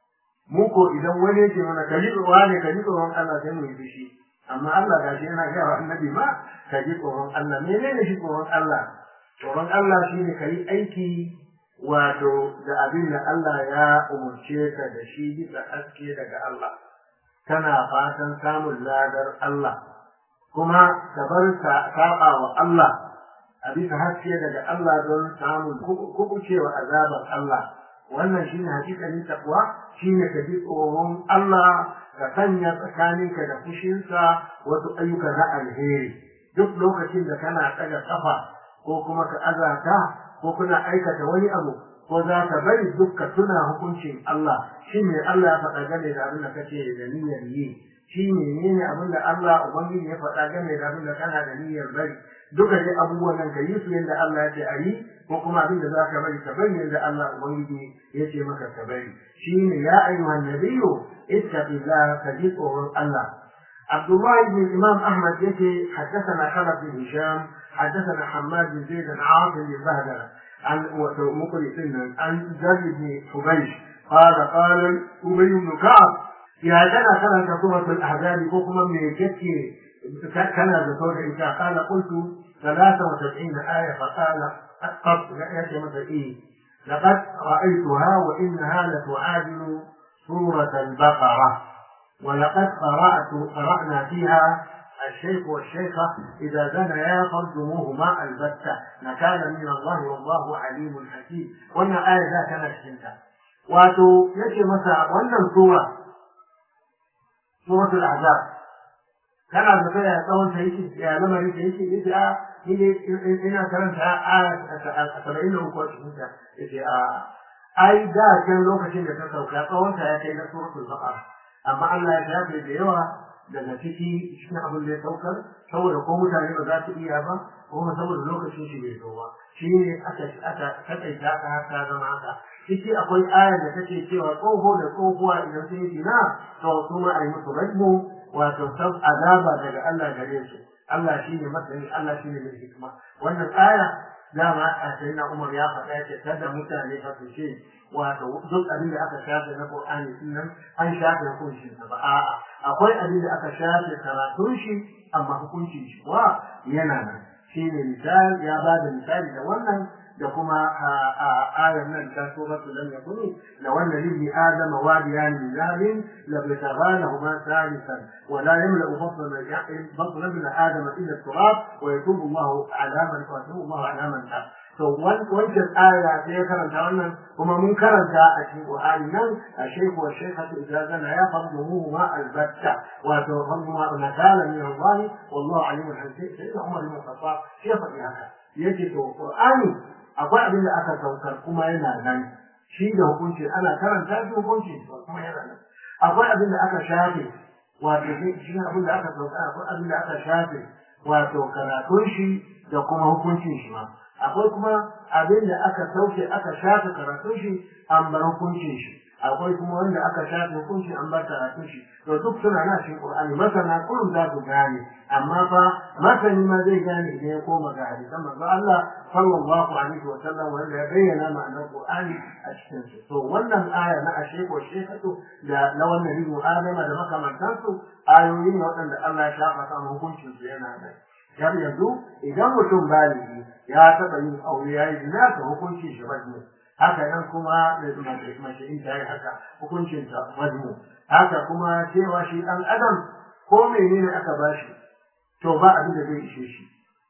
mu ko idan wani yake mana kaji tsoron ne kaji tsoron Allah sai mu yi fushi amma Allah gashi yana ga annabi ma kaji tsoron Allah menene shi tsoron Allah tsoron Allah shine kai aiki wato da abin da Allah ya umurce ka da shi bisa haske daga Allah kana fatan samun ladar Allah kuma ka bar saɓa wa Allah a bisa haske daga Allah don samun kubucewa azabar Allah wannan shine hakikalin takwa shine ka ji tsoron Allah ka sanya tsakaninka da fushinsa wasu ayyuka na alheri duk lokacin da kana ɗaga kafa ko kuma ka azata ko kuna aikata wani abu ko za ka bari duk ka tuna hukuncin Allah shi ne Allah ya faɗa game da abin da kake da niyyar yi shi ne ne abin da Allah Ubangiji ya faɗa game da abin da kana da niyyar bari duka dai abubuwan nan ka yi su yadda Allah ya ce a yi ko kuma abin da za ka bari ka bari yadda Allah Ubangiji ya ce maka ka bari shi ne ya ayyuhan nabiyyu ittaqillah ka ji tsoron Allah عبد الله بن الإمام أحمد يتي حدثنا خلف بن هشام حدثنا حماد بن زيد عن عاصم بن بهدلة عن مقرئ عن زر بن حبيش قال قال أبي بن كعب يا جنا كان سورة الأحزاب كوكما من يكفي كان بصوت إنشاء قال قلت ثلاثة وسبعين آية فقال قط يأتي مثل إيه لقد رأيتها وإنها لتعادل سورة البقرة ولقد قرأت قرأنا فيها الشيخ والشيخة إذا زنيا فرجموهما البتة نكالا من الله والله عليم حكيم وأن آية ذا كانت شنتا واتو يجي مسا وأن سورة سورة الأحزاب كان ذكر يا tsawon ta yake ya lamarin ta yake yace a ni ina karanta aya 73 a cikin ta yace a ai da kan lokacin da ta sauka tsawon ta ya kai na suratul baqara amma Allah ya shafe da yawa daga ciki cikin abin da ya saukar saboda ko mutane ba za su iya ba kuma saboda lokacin shi bai zo ba shi ne aka aka takaita ka har ta zama haka ciki akwai ayar da take cewa tsoho da tsohuwa idan sun yi zina to su ma a yi musu rajmu wato sab azaba daga Allah gare su Allah shi ne masani Allah shi ne mai hikima wannan aya dama a sayyidina Umar ya faɗa ce kada mutane fa su ce wato duk abin da aka shafe na Qur'ani din nan an shafe hukuncin sa ba a'a akwai abin da aka shafe karatun shi amma hukuncin shi wa yana nan shine misali ya ba da misali da wannan da kuma ayar nan ta suratu lam yakuni la wanda libni adam wadiyan min zahabin la bitaghalahu ma thalithan wa la yamla batna batna ibn adam illa turab wa yatubu Allah ala man wa yatubu Allah ala man to wancan aya sai ya karanta wannan kuma mun karanta a cikin Qur'ani nan a shaykhu wa shaykhatu idza zana ya fadluhu ma albatta wa to fadlu ma nakala min Allah wallahu alimun hakim sai da Umar ibn Khattab shi ya faɗi haka yace to Qur'ani akwai abin da aka saukar kuma yana nan shi da hukunci ana karanta shi hukunci kuma yana nan akwai abin da aka shafe wato shi abin da aka saukar akwai abin da aka shafe wato karatun shi da kuma hukuncin shi ma akwai kuma abin da aka sauke aka shafe karatun shi an bar hukuncin shi akwai kuma wanda aka shafe hukunci an bar karatun shi to duk suna na cikin qur'ani masana kullum za su gane amma fa masani ma zai gane idan ya koma ga hadisan manzo Allah sallallahu alaihi wa sallam wanda ya bayyana ma'anar qur'ani a cikin su to wannan aya na ashe ko shekatu da na wannan ribu adama da makamantansu ayoyi ne waɗanda Allah ya shafa samun hukuncin su yana nan har yanzu idan mutum baligi ya taɓa yin aure ya yi zina ta hukuncin shi majmu haka nan kuma mace in ta yi haka hukuncin ta majmu haka kuma cewa shi ɗan adam ko menene aka bashi to ba abin da zai ishe shi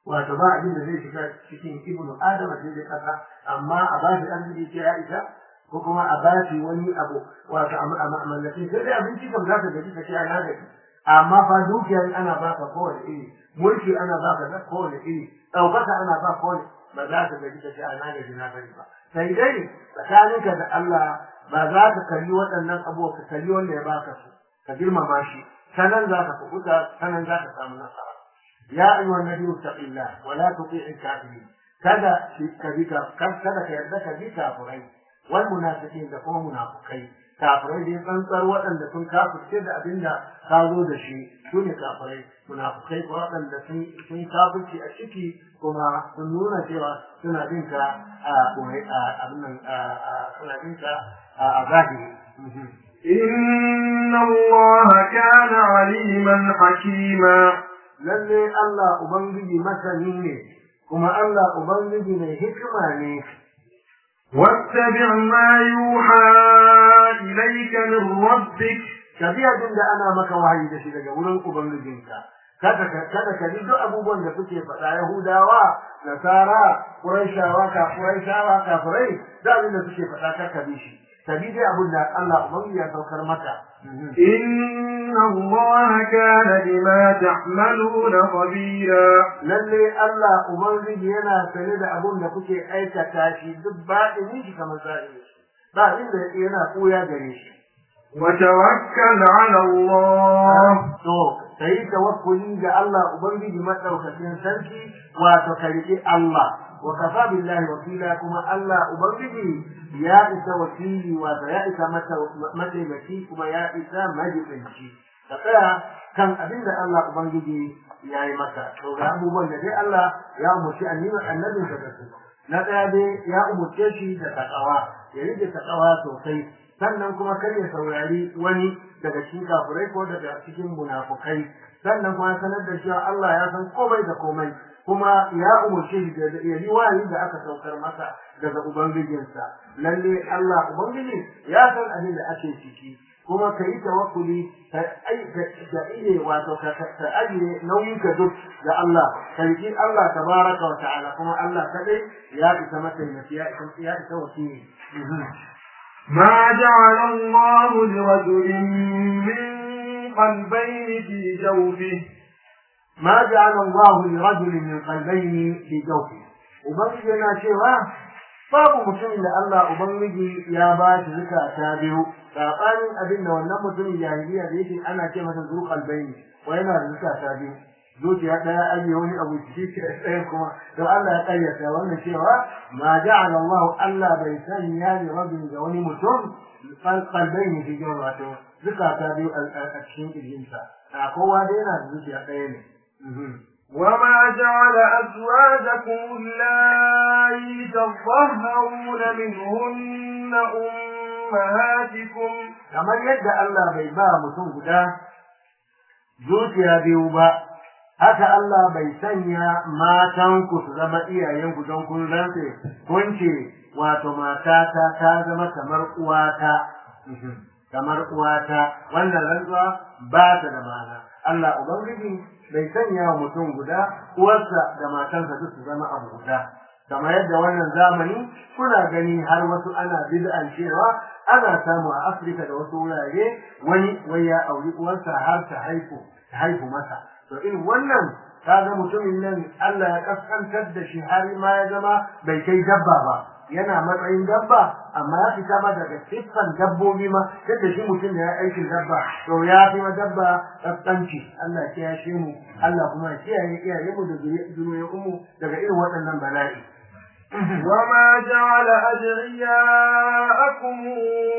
wato ba abin da zai shiga cikin ibnu adama sai dai kasa amma a ba shi arziki ce ya isa ko kuma a ba shi wani abu wato a mallakin sai dai abinci kam za ka gaji ka ce ana gaji amma fa dukiyar ana baka kowane iri mulki ana baka na kowane iri ɗaukaka ana ba kowane ba za ka gaji ka ce ana gaji na bari ba sai dai tsakaninka da Allah ba za ka kalli waɗannan abubuwa ka kalli wanda ya baka su ka girmama shi sanan za ka kuɓuta sanan za ka samu nasara ya ayyuhan nabiyyu taqillah wa la tuti'il kafirin kada ka bi ka kada ka yarda ka bi kafirai wal munafiqin da kuma munafikai kafirai dai tsantsar waɗanda sun kafirce da abin da ka zo da shi su ne kafirai munafikai ko waɗanda sun sun kafirce a ciki kuma sun nuna cewa suna bin ka a abin nan suna bin ka a zahiri إن الله كان عليما حكيما lalle Allah Ubangiji masani ne kuma Allah Ubangiji mai hikima ne واتبع ما يوحى إليك من ربك ka bi abin da ana maka wahayi da shi daga wurin Ubangijinka kada ka kada ka bi duk abubuwan da suke faɗa Yahudawa Nasara Qurayshawa ka Qurayshawa kafirai da abin da suke faɗa kar ka bi shi ka bi dai abin da Allah Ubangiji ya saukar maka إن الله كان بما تعملون خبيرا lalle Allah Ubangiji yana sane da abun da kuke aikata shi duk baɗinin shi kamar zahiri ba abin da yana koya gare shi وتوكل على الله to kai tawakkuli ga Allah Ubangiji madaukakin sarki wato ka riƙi Allah wa kafa billahi wakila kuma Allah Ubangiji ya isa wakili wato ya isa mataimaki kuma ya isa majibinci ka tsaya kan abin da Allah Ubangiji ya yi maka to ga abubuwan da dai Allah ya umarci annabi annabinsa da su na ɗaya dai ya umarce shi da takawa ya rike takawa sosai sannan kuma kar ya saurari wani daga cikin kafirai ko daga cikin munafukai sannan kuma sanar da cewa Allah ya san komai da komai kuma ya umarce shi da ya yi wahayi da aka saukar masa daga ubangijinsa lalle Allah ubangiji ya san abin da ake ciki kuma ka yi tawakkuli ka iya wato ka ajiye nauyin ka duk ga Allah ka riƙi Allah tabaraka wa ta'ala kuma Allah kadai ya isa mataimaki ya isa wakili ما جعل الله لرجل من قلبين في جوفه ما جعل الله لرجل من قلبين في جوفه ubangiji yana cewa babu mutumin da Allah ubangiji ya ba shi zukata biyu sabanin abin da wannan mutumin jahiliya da yake ana ce masa zu qalbaini wa yana da zukata biyu zuciya daya ajiye wani abu ciki ke ɗaya kuma to Allah ya kayyata wannan cewa ma ja'ala Allah Allah bai sanya li rabin ga wani mutum qalbaini fi jawfi wato zukata biyu a cikin kirjinsa a kowa dai yana da zuciya ɗaya ne وما جعل أزواجكم اللائي تظهرون منهن أمهاتكم kamar yadda Allah bai ba mutum guda zuciya biyu ba haka Allah bai sanya matanku su zama iyayenku don kun rantse kun ce wato matata ta zama kamar uwata kamar uwata wannan rantsuwa ba ta da ma'ana Allah ubangiji bai sanya wa mutum guda uwarsa da matansa duk su zama abu guda kamar yadda wannan zamani kuna gani har wasu ana bid'an cewa ana samu a Afirka da wasu wurare wani wai ya auri uwarsa har ta haihu ta haihu masa to irin wannan kaga mutumin nan Allah ya kaskantar da shi har ma ya zama bai kai dabba ba yana matsayin dabba amma ya fita ma daga siffan dabbobi ma yadda shi mutum da ya aikin dabba to ya fi ma dabba kaskanci Allah ya kiyashe mu Allah kuma ya kiyaye iyaye mu da zuriyoyin mu daga irin waɗannan bala'i وما جعل أدعياءكم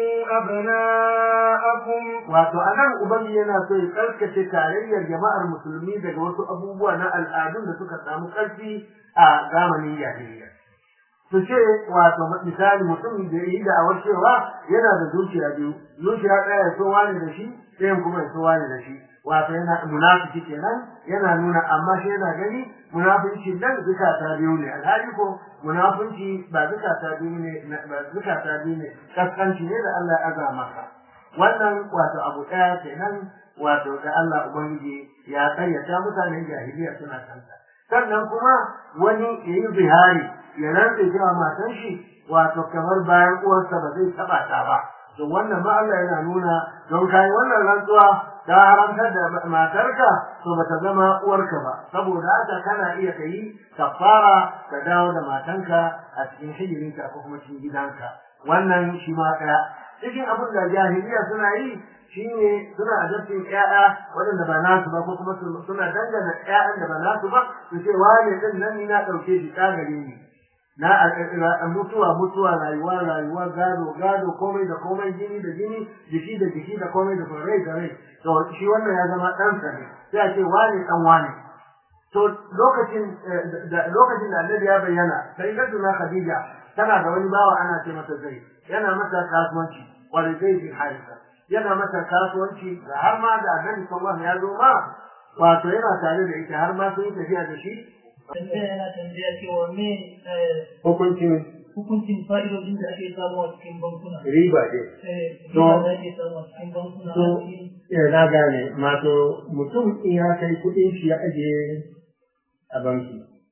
أبناءكم wato anan ubangi yana so ya karkace tarayyar jama'ar musulmi daga wasu abubuwa na al'adun da suka samu ƙarfi a zamanin jahiliya su ce wato misali mutum da yi da awar cewa yana da zuciya biyu zuciya ɗaya ya so wani da shi ɗayan kuma ya so wani da shi wato yana munafiki kenan yana nuna amma shi yana gani munafinci nan zukata biyu ne alhali ko munafinci ba zukata biyu ne ba zukata biyu ne kaskanci ne da Allah ya aza maka wannan wato abu ɗaya kenan wato da Allah ubangiji ya kayyata mutanen jahiliya suna kanta sannan kuma wani ya yi zihari ya rantse cewa matan shi wato kamar bayan uwarsa ba zai taba ta ba to wannan ma Allah yana nuna don kai wannan rantsuwa ta haramtar da matarka to bata zama uwarka ba saboda haka kana iya kai kafara ka dawo da matanka a cikin hijirinka ko kuma cikin gidanka wannan shi ma ɗaya cikin abin da jahiliya suna yi shine suna adabtin ƴaƴa waɗanda ba nasu ba ko kuma suna dangana ƴaƴan da ba nasu ba su ce wane din nan ni na ɗauke shi ƙagare ni na a mutuwa mutuwa rayuwa rayuwa gado gado komai da komai jini da jini jiki da jiki da komai da rai da rai to shi wannan ya zama ɗansa ne sai a ce wane ɗan wane to lokacin da lokacin da annabi ya bayyana sai ga tuna khadija tana da wani bawa ana ce masa zai yana masa kasuwanci wani zai fi harisa yana masa kasuwanci da har ma da annabi sallallahu ya zo ma wato yana tare da ita har ma sun yi tafiya da shi tambaya yana tambaya cewa me hukuncin hukuncin fa'idodin da ake samu a cikin bankuna riba ce riba da ake samu a cikin bankuna to na gane mato mutum in ya kai kuɗin shi ya ajiye a banki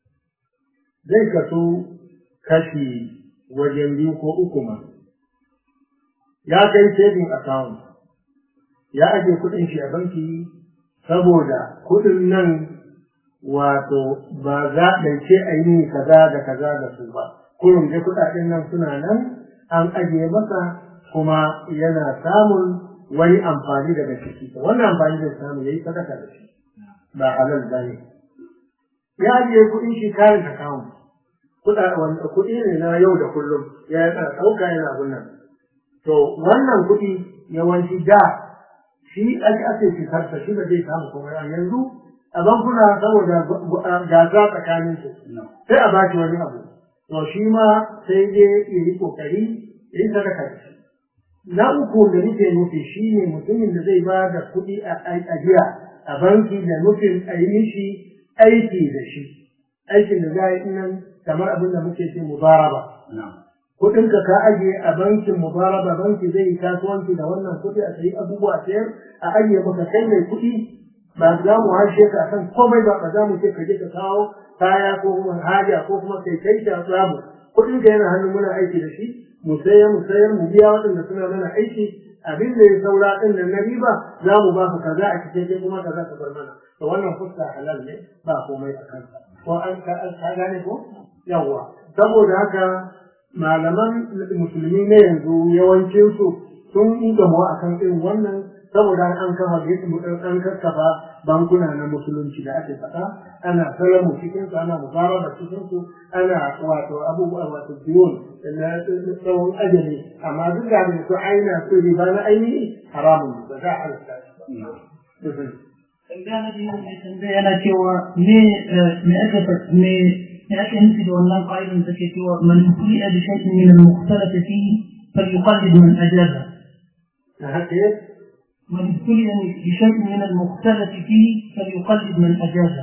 zai kaso kashi wajen biyu ko uku ma ya kai saving account ya ajiye kuɗin shi a banki saboda kuɗin nan wato ba za a ce a yi kaza da kaza da su ba kurum dai kuɗaɗen nan suna nan an ajiye masa kuma yana samun wani amfani daga ciki wannan amfani zai samu yayi sadaka da shi ba halal ba ne ya ajiye kuɗin shi kayan account kuɗi ne na yau da kullum ya yana ɗauka yana abun to wannan kuɗi yawanci da shi ake ake fitarsa shi ba zai samu kuma yanzu a bankuna saboda gasa tsakanin su sai a baki wani abu to shi ma sai dai ya yi kokari ya yi sadaka da shi na uku da nake nufi shi ne mutumin da zai ba da kuɗi a ajiya a banki da nufin a yi mishi aiki da shi aikin da za a yi nan kamar abin da muke ce mubaraba kuɗinka ka ajiye a bankin mubaraba banki zai yi kasuwanci da wannan kuɗi a sayi abubuwa sayar a ajiye maka kai mai kuɗi ba za mu harshe ka san komai ba ba za mu ce ka je ka kawo kaya ko kuma haja ko kuma kai kai ta babu kuɗin ka yana hannun muna aiki da shi mu sayar mu sayar mu biya waɗanda suna mana aiki abin da ya saura ɗin nan na riba za mu ba ka kaza a cikin kai kuma kaza ka bar mana to wannan fuska halal ne ba komai a kansa ko an ka gane ko yawwa saboda haka malaman musulmi na yanzu yawancinsu sun yi gamo akan irin wannan saboda an kafa an kakkafa bankuna na musulunci da ake faɗa ana salamu cikin su ana mubaraba cikin su ana wato abubuwa wato diyon na tsawon ajali amma duk da su aina su riba na ainihi haramun ba za a halatta tambaya na biyu mai tambaya yana cewa me me aka me me ake nufi da wannan ƙa'idan da ke cewa man kuliya bi shay'in min al-mukhtalaf fihi falyuqallid man ajaza haka من ابتلي بشيء من المختلف فيه فليقلد من أجازه.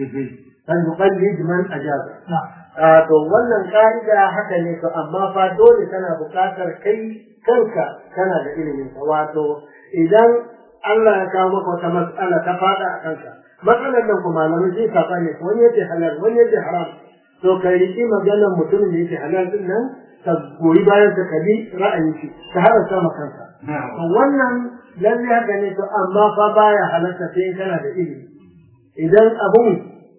فليقلد من أجازه. نعم. to wannan ka'ida haka ne to amma fa dole kana buƙatar kai kanka kana da ilimin sa wato idan Allah ya kawo maka wata mas'ala ta fada a kanka matsalar nan kuma malamai sai ka ne wani yace halal wani yace haram to ka riki maganar mutumin da yake halal din nan ka goyi bayan ka bi ra'ayin shi ka haramta ma kanka to wannan lalle haka ne to amma fa baya halarta sai kana da ilimi idan abun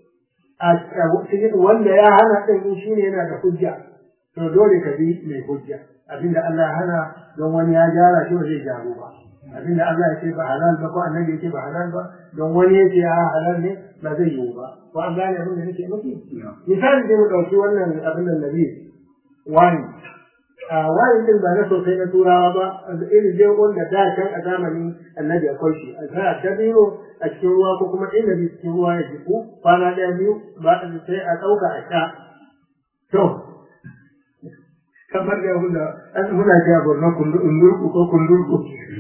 wanda ya hana ɗin shi ne yana da hujja to dole ka bi mai hujja abinda Allah ya hana don wani ya gyara shi ba zai gyaru ba abinda Allah ya ce ba halal ba ko annabi ya ce ba halal ba don wani ya ce ya halal ne ba zai yiwu ba ko an gane abin da nake nufi misali dai mu ɗauki wannan abin da nabi wani a wayin din ba na sosai na turawa ba irin dai wanda da can a zamanin annabi akwai shi a sa ta biyu a cikin ruwa ko kuma inda bi cikin ruwa ya jiku kwana ɗaya biyu ba sai a ɗauka a sha to kamar da muna an muna ja borno kundurku ko kundurku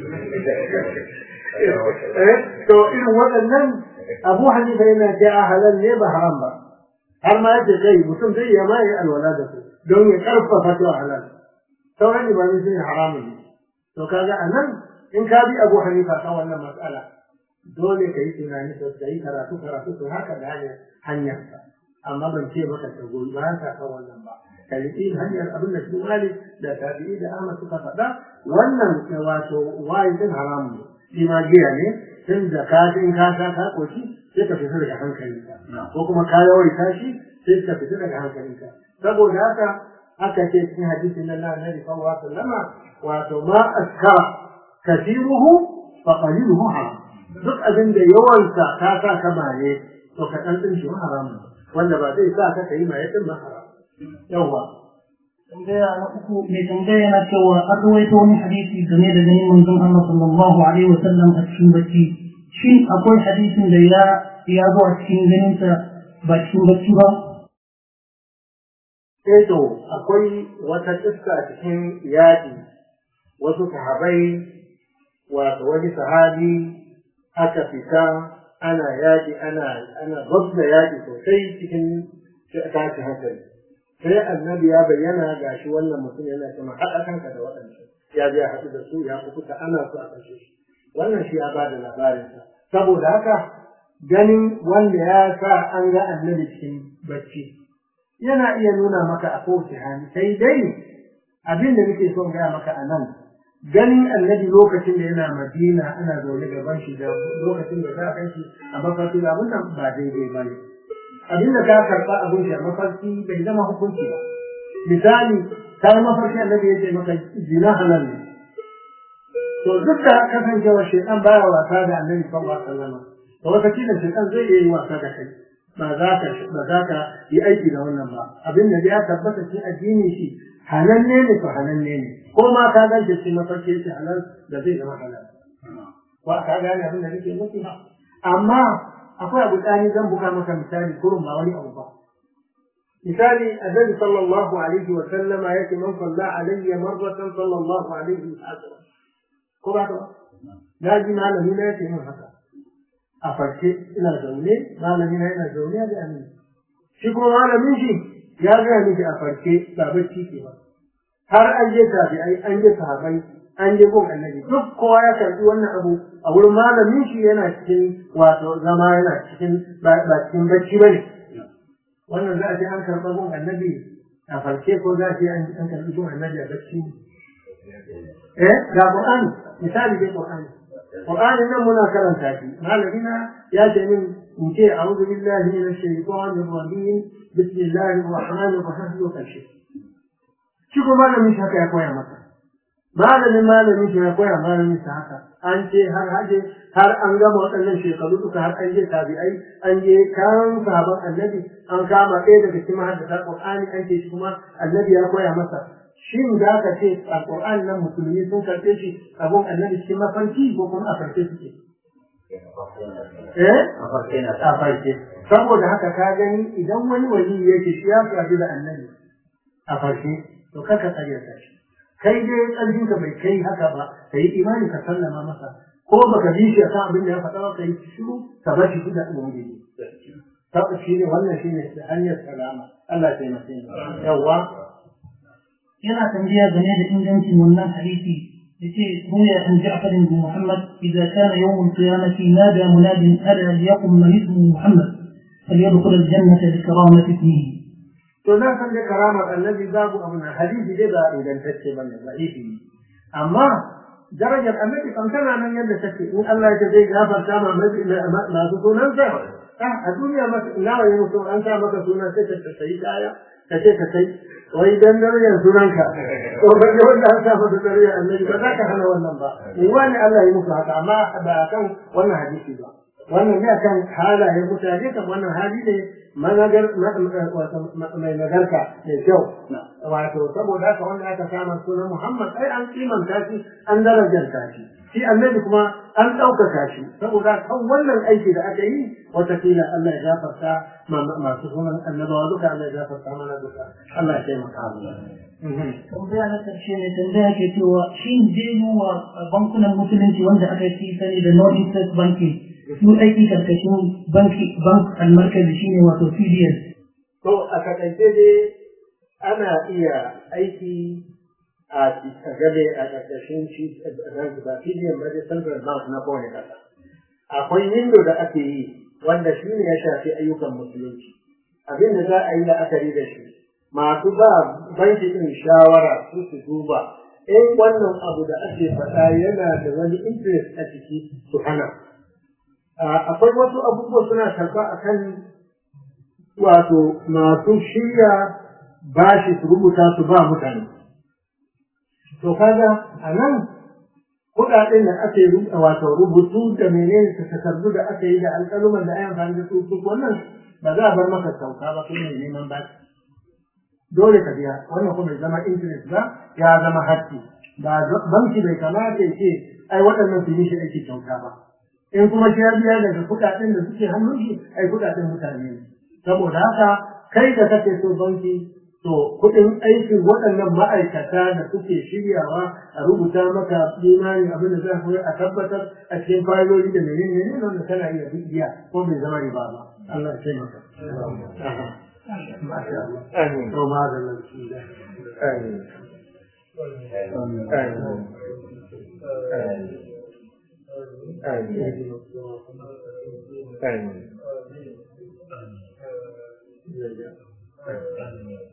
to irin waɗannan abu hanifa yana ce a halal ne ba haram ba har ma yace kai mutum zai iya ma yi alwala da su don ya karfafa to halal sauran ibadu sun haramun ne to kaga a nan in ka bi abu hanifa kan wannan matsala dole ka yi tunani sosai karatu karatu to haka da hanyar hanyarsa amma ban ce maka ka goyi bayan ka kan wannan ba ka riƙi hanyar abin da su malik da tabi'i da ahmad suka faɗa wannan wato wayi din haramu ne shi ma giya ne tun da ka in ka sha ka koshi sai ka fita daga hankalinka ko kuma ka yawaita shi sai ka fita daga hankalinka saboda haka aka ce cikin hadisin nan na annabi sallallahu alaihi wasallama wato ma askara kasiruhu fa qaliluhu haram duk abin da yawansa ka sa ka maye to ka dan din shi haram wanda ba zai sa ka kai maye din ba haram yawa tambaya na uku mai tambaya na cewa an rawaito wani hadisi game da ganin manzon Allah sallallahu alaihi wa sallam a cikin bacci shin akwai hadisin da ya ya zo a cikin ganin sa ba cikin bacci ba eh to akwai wata kissa cikin yaƙi wasu sahabai wato wani sahabi aka fita ana yaƙi ana ana gwabza yaƙi sosai cikin tashi hankali sai annabi ya bayyana ga shi wannan mutum yana cewa haɗa kanka da waɗansu ya je haɗu da su ya kuka ana su a kashe shi wannan shi ya ba da labarinsa saboda haka ganin wanda ya sa an ga annabi cikin bacci yana iya nuna maka a kowace hali sai dai abin da nake son gaya maka a nan ganin annabi lokacin da yana madina ana zaune gaban shi da lokacin da za a shi a mafarki abin nan ba daidai ba ne abin da ka karɓa abin shi a mafarki bai zama hukunci ba misali ka yi mafarki annabi ya ce maka zina halal ne to duk da kasancewa shaitan baya wasa da annabi sallallahu alaihi wasallam to wata kila shaitan zai iya yi wasa da kai ba za ka ba za ka yi aiki da wannan ba abin da ya tabbata cikin addini shi halanne ne to halanne ne ko ma ka gan shi mafarki shi halal da zai zama halal wa ka gane abin da nake nufi amma akwai abu tsani zan buga maka misali kurun ba wani abu ba misali annabi sallallahu alaihi wa sallama yake man salla alayya marratan sallallahu alaihi wa sallam ko ba ka na ji malami na yake yin haka a farke ina zaune malami na yana zaune ya ga ni shi kuma malamin shi ya ga miki a farke ba bacci ke ba har an je tabi'ai an je sahabai an je gun annabi duk kowa ya karbi wannan abu a wurin malamin shi yana cikin wato zama yana cikin ba cikin bacci bane wannan za a ce an karɓa gun annabi a farke ko za a ce an karɓi gun annabi a bacci eh ga qur'ani misali dai qur'ani qur'ani nan muna karanta shi malamina ya ce min in ce a'udhu billahi minash shaitanir rajim bismillahir rahmanir rahim ko karshe shi ko malamin shi haka ya koya masa malamin malamin shi ya koya malamin sa haka an ce har haje har an gama waɗannan shekaru duka har an je tabi'ai an je kan sahaban annabi an kama ɗaya daga cikin mahaddata qur'ani an ce shi kuma annabi ya koya masa shin za ka ce a qur'an nan musulmi sun karɓe shi abun annabi cikin mafarki ko kuma a farke suke eh a farke saboda haka ka gani idan wani wali yake shi ya faɗi da annabi a farke to kaka karyata shi kai dai ƙarfin ka bai kai haka ba ka yi imani ka sallama masa ko baka bi shi akan abin da ya faɗa ba ka yi shiru ka bar shi da ubangiji tabbas shi ne wannan shi ne hanyar salama Allah ya taimake ni yawa yana tambaya game da ingancin wannan hadisi yace ruya an Ja'far bin Muhammad idza kana yawm al-qiyamati nada munadin ala liyaqum man ismu Muhammad falyadkhul al-jannata bi karamati ismihi to na san dai karamar annabi babu abu na hadisi dai ba ingantacce ba ne da'ifi ne amma darajar annabi kan tana nan yadda take in Allah ya zai gafarta ma masu sunansa a duniya nawa yi mutum an sa maka suna sai ka sayi kaya ka ce ka sai wai dan darajar sunanka to ba ga wanda an sa maka darajar annabi ba za ka hana wannan ba in wani Allah ya musu haka amma ba kan wannan hadisi ba wannan ne akan halayen mutane kan wannan hali ne managar mai nagarta mai kyau wato saboda haka wanda aka kama sunan Muhammad ai an kimanta shi an darajanta shi shi annabi kuma an ɗaukaka shi saboda kan wannan aiki da aka yi watakila Allah ya gafarta masu sunan annabawa duka Allah ya gafarta mana duka Allah ya taimaka mu tambaya na ƙarshe ne tambaya ke cewa shin zai yi wa bankunan musulunci wanda aka fi sani da Northern State Banking su aiki karkashin banki bank almarkazi shine wato CDS. To a takaice dai ana iya aiki a gabe a karkashin shi ba CDS ba dai Central Bank na kowane kasa. Akwai window da ake yi wanda shi ne ya shafi ayyukan musulunci. abin da za a yi la'akari da shi masu ba banki ɗin shawara su su duba in wannan abu da ake faɗa yana da wani interest a ciki su hana akwai wasu abubuwa suna karɓa a kan wato masu shirya bashi su rubuta su ba mutane to kaga a nan kuɗaɗen da ake wato rubutu da menene ta takardu da aka yi da alƙaluman da ayan amfani da su duk wannan ba za a bar maka sauka ba kuma ne neman bashi dole ka biya wannan kuma bai zama interest ba ya zama hakki ba banki bai kamata ya ce ai waɗannan su yi shi aiki kyauta ba in kuma shi ya biya daga kuɗaɗen da suke hannun shi ai kuɗaɗen mutane ne saboda haka kai da kake so banki to kuɗin aikin waɗannan ma'aikata da suke shiryawa a rubuta maka imani abin da za ku a tabbatar a cikin fayiloli da menene ne wanda kana iya biya ko bai zama riba ba Allah ya taimaka. آمين وما هذا بسم الله آمين آمين آمين آمين آمين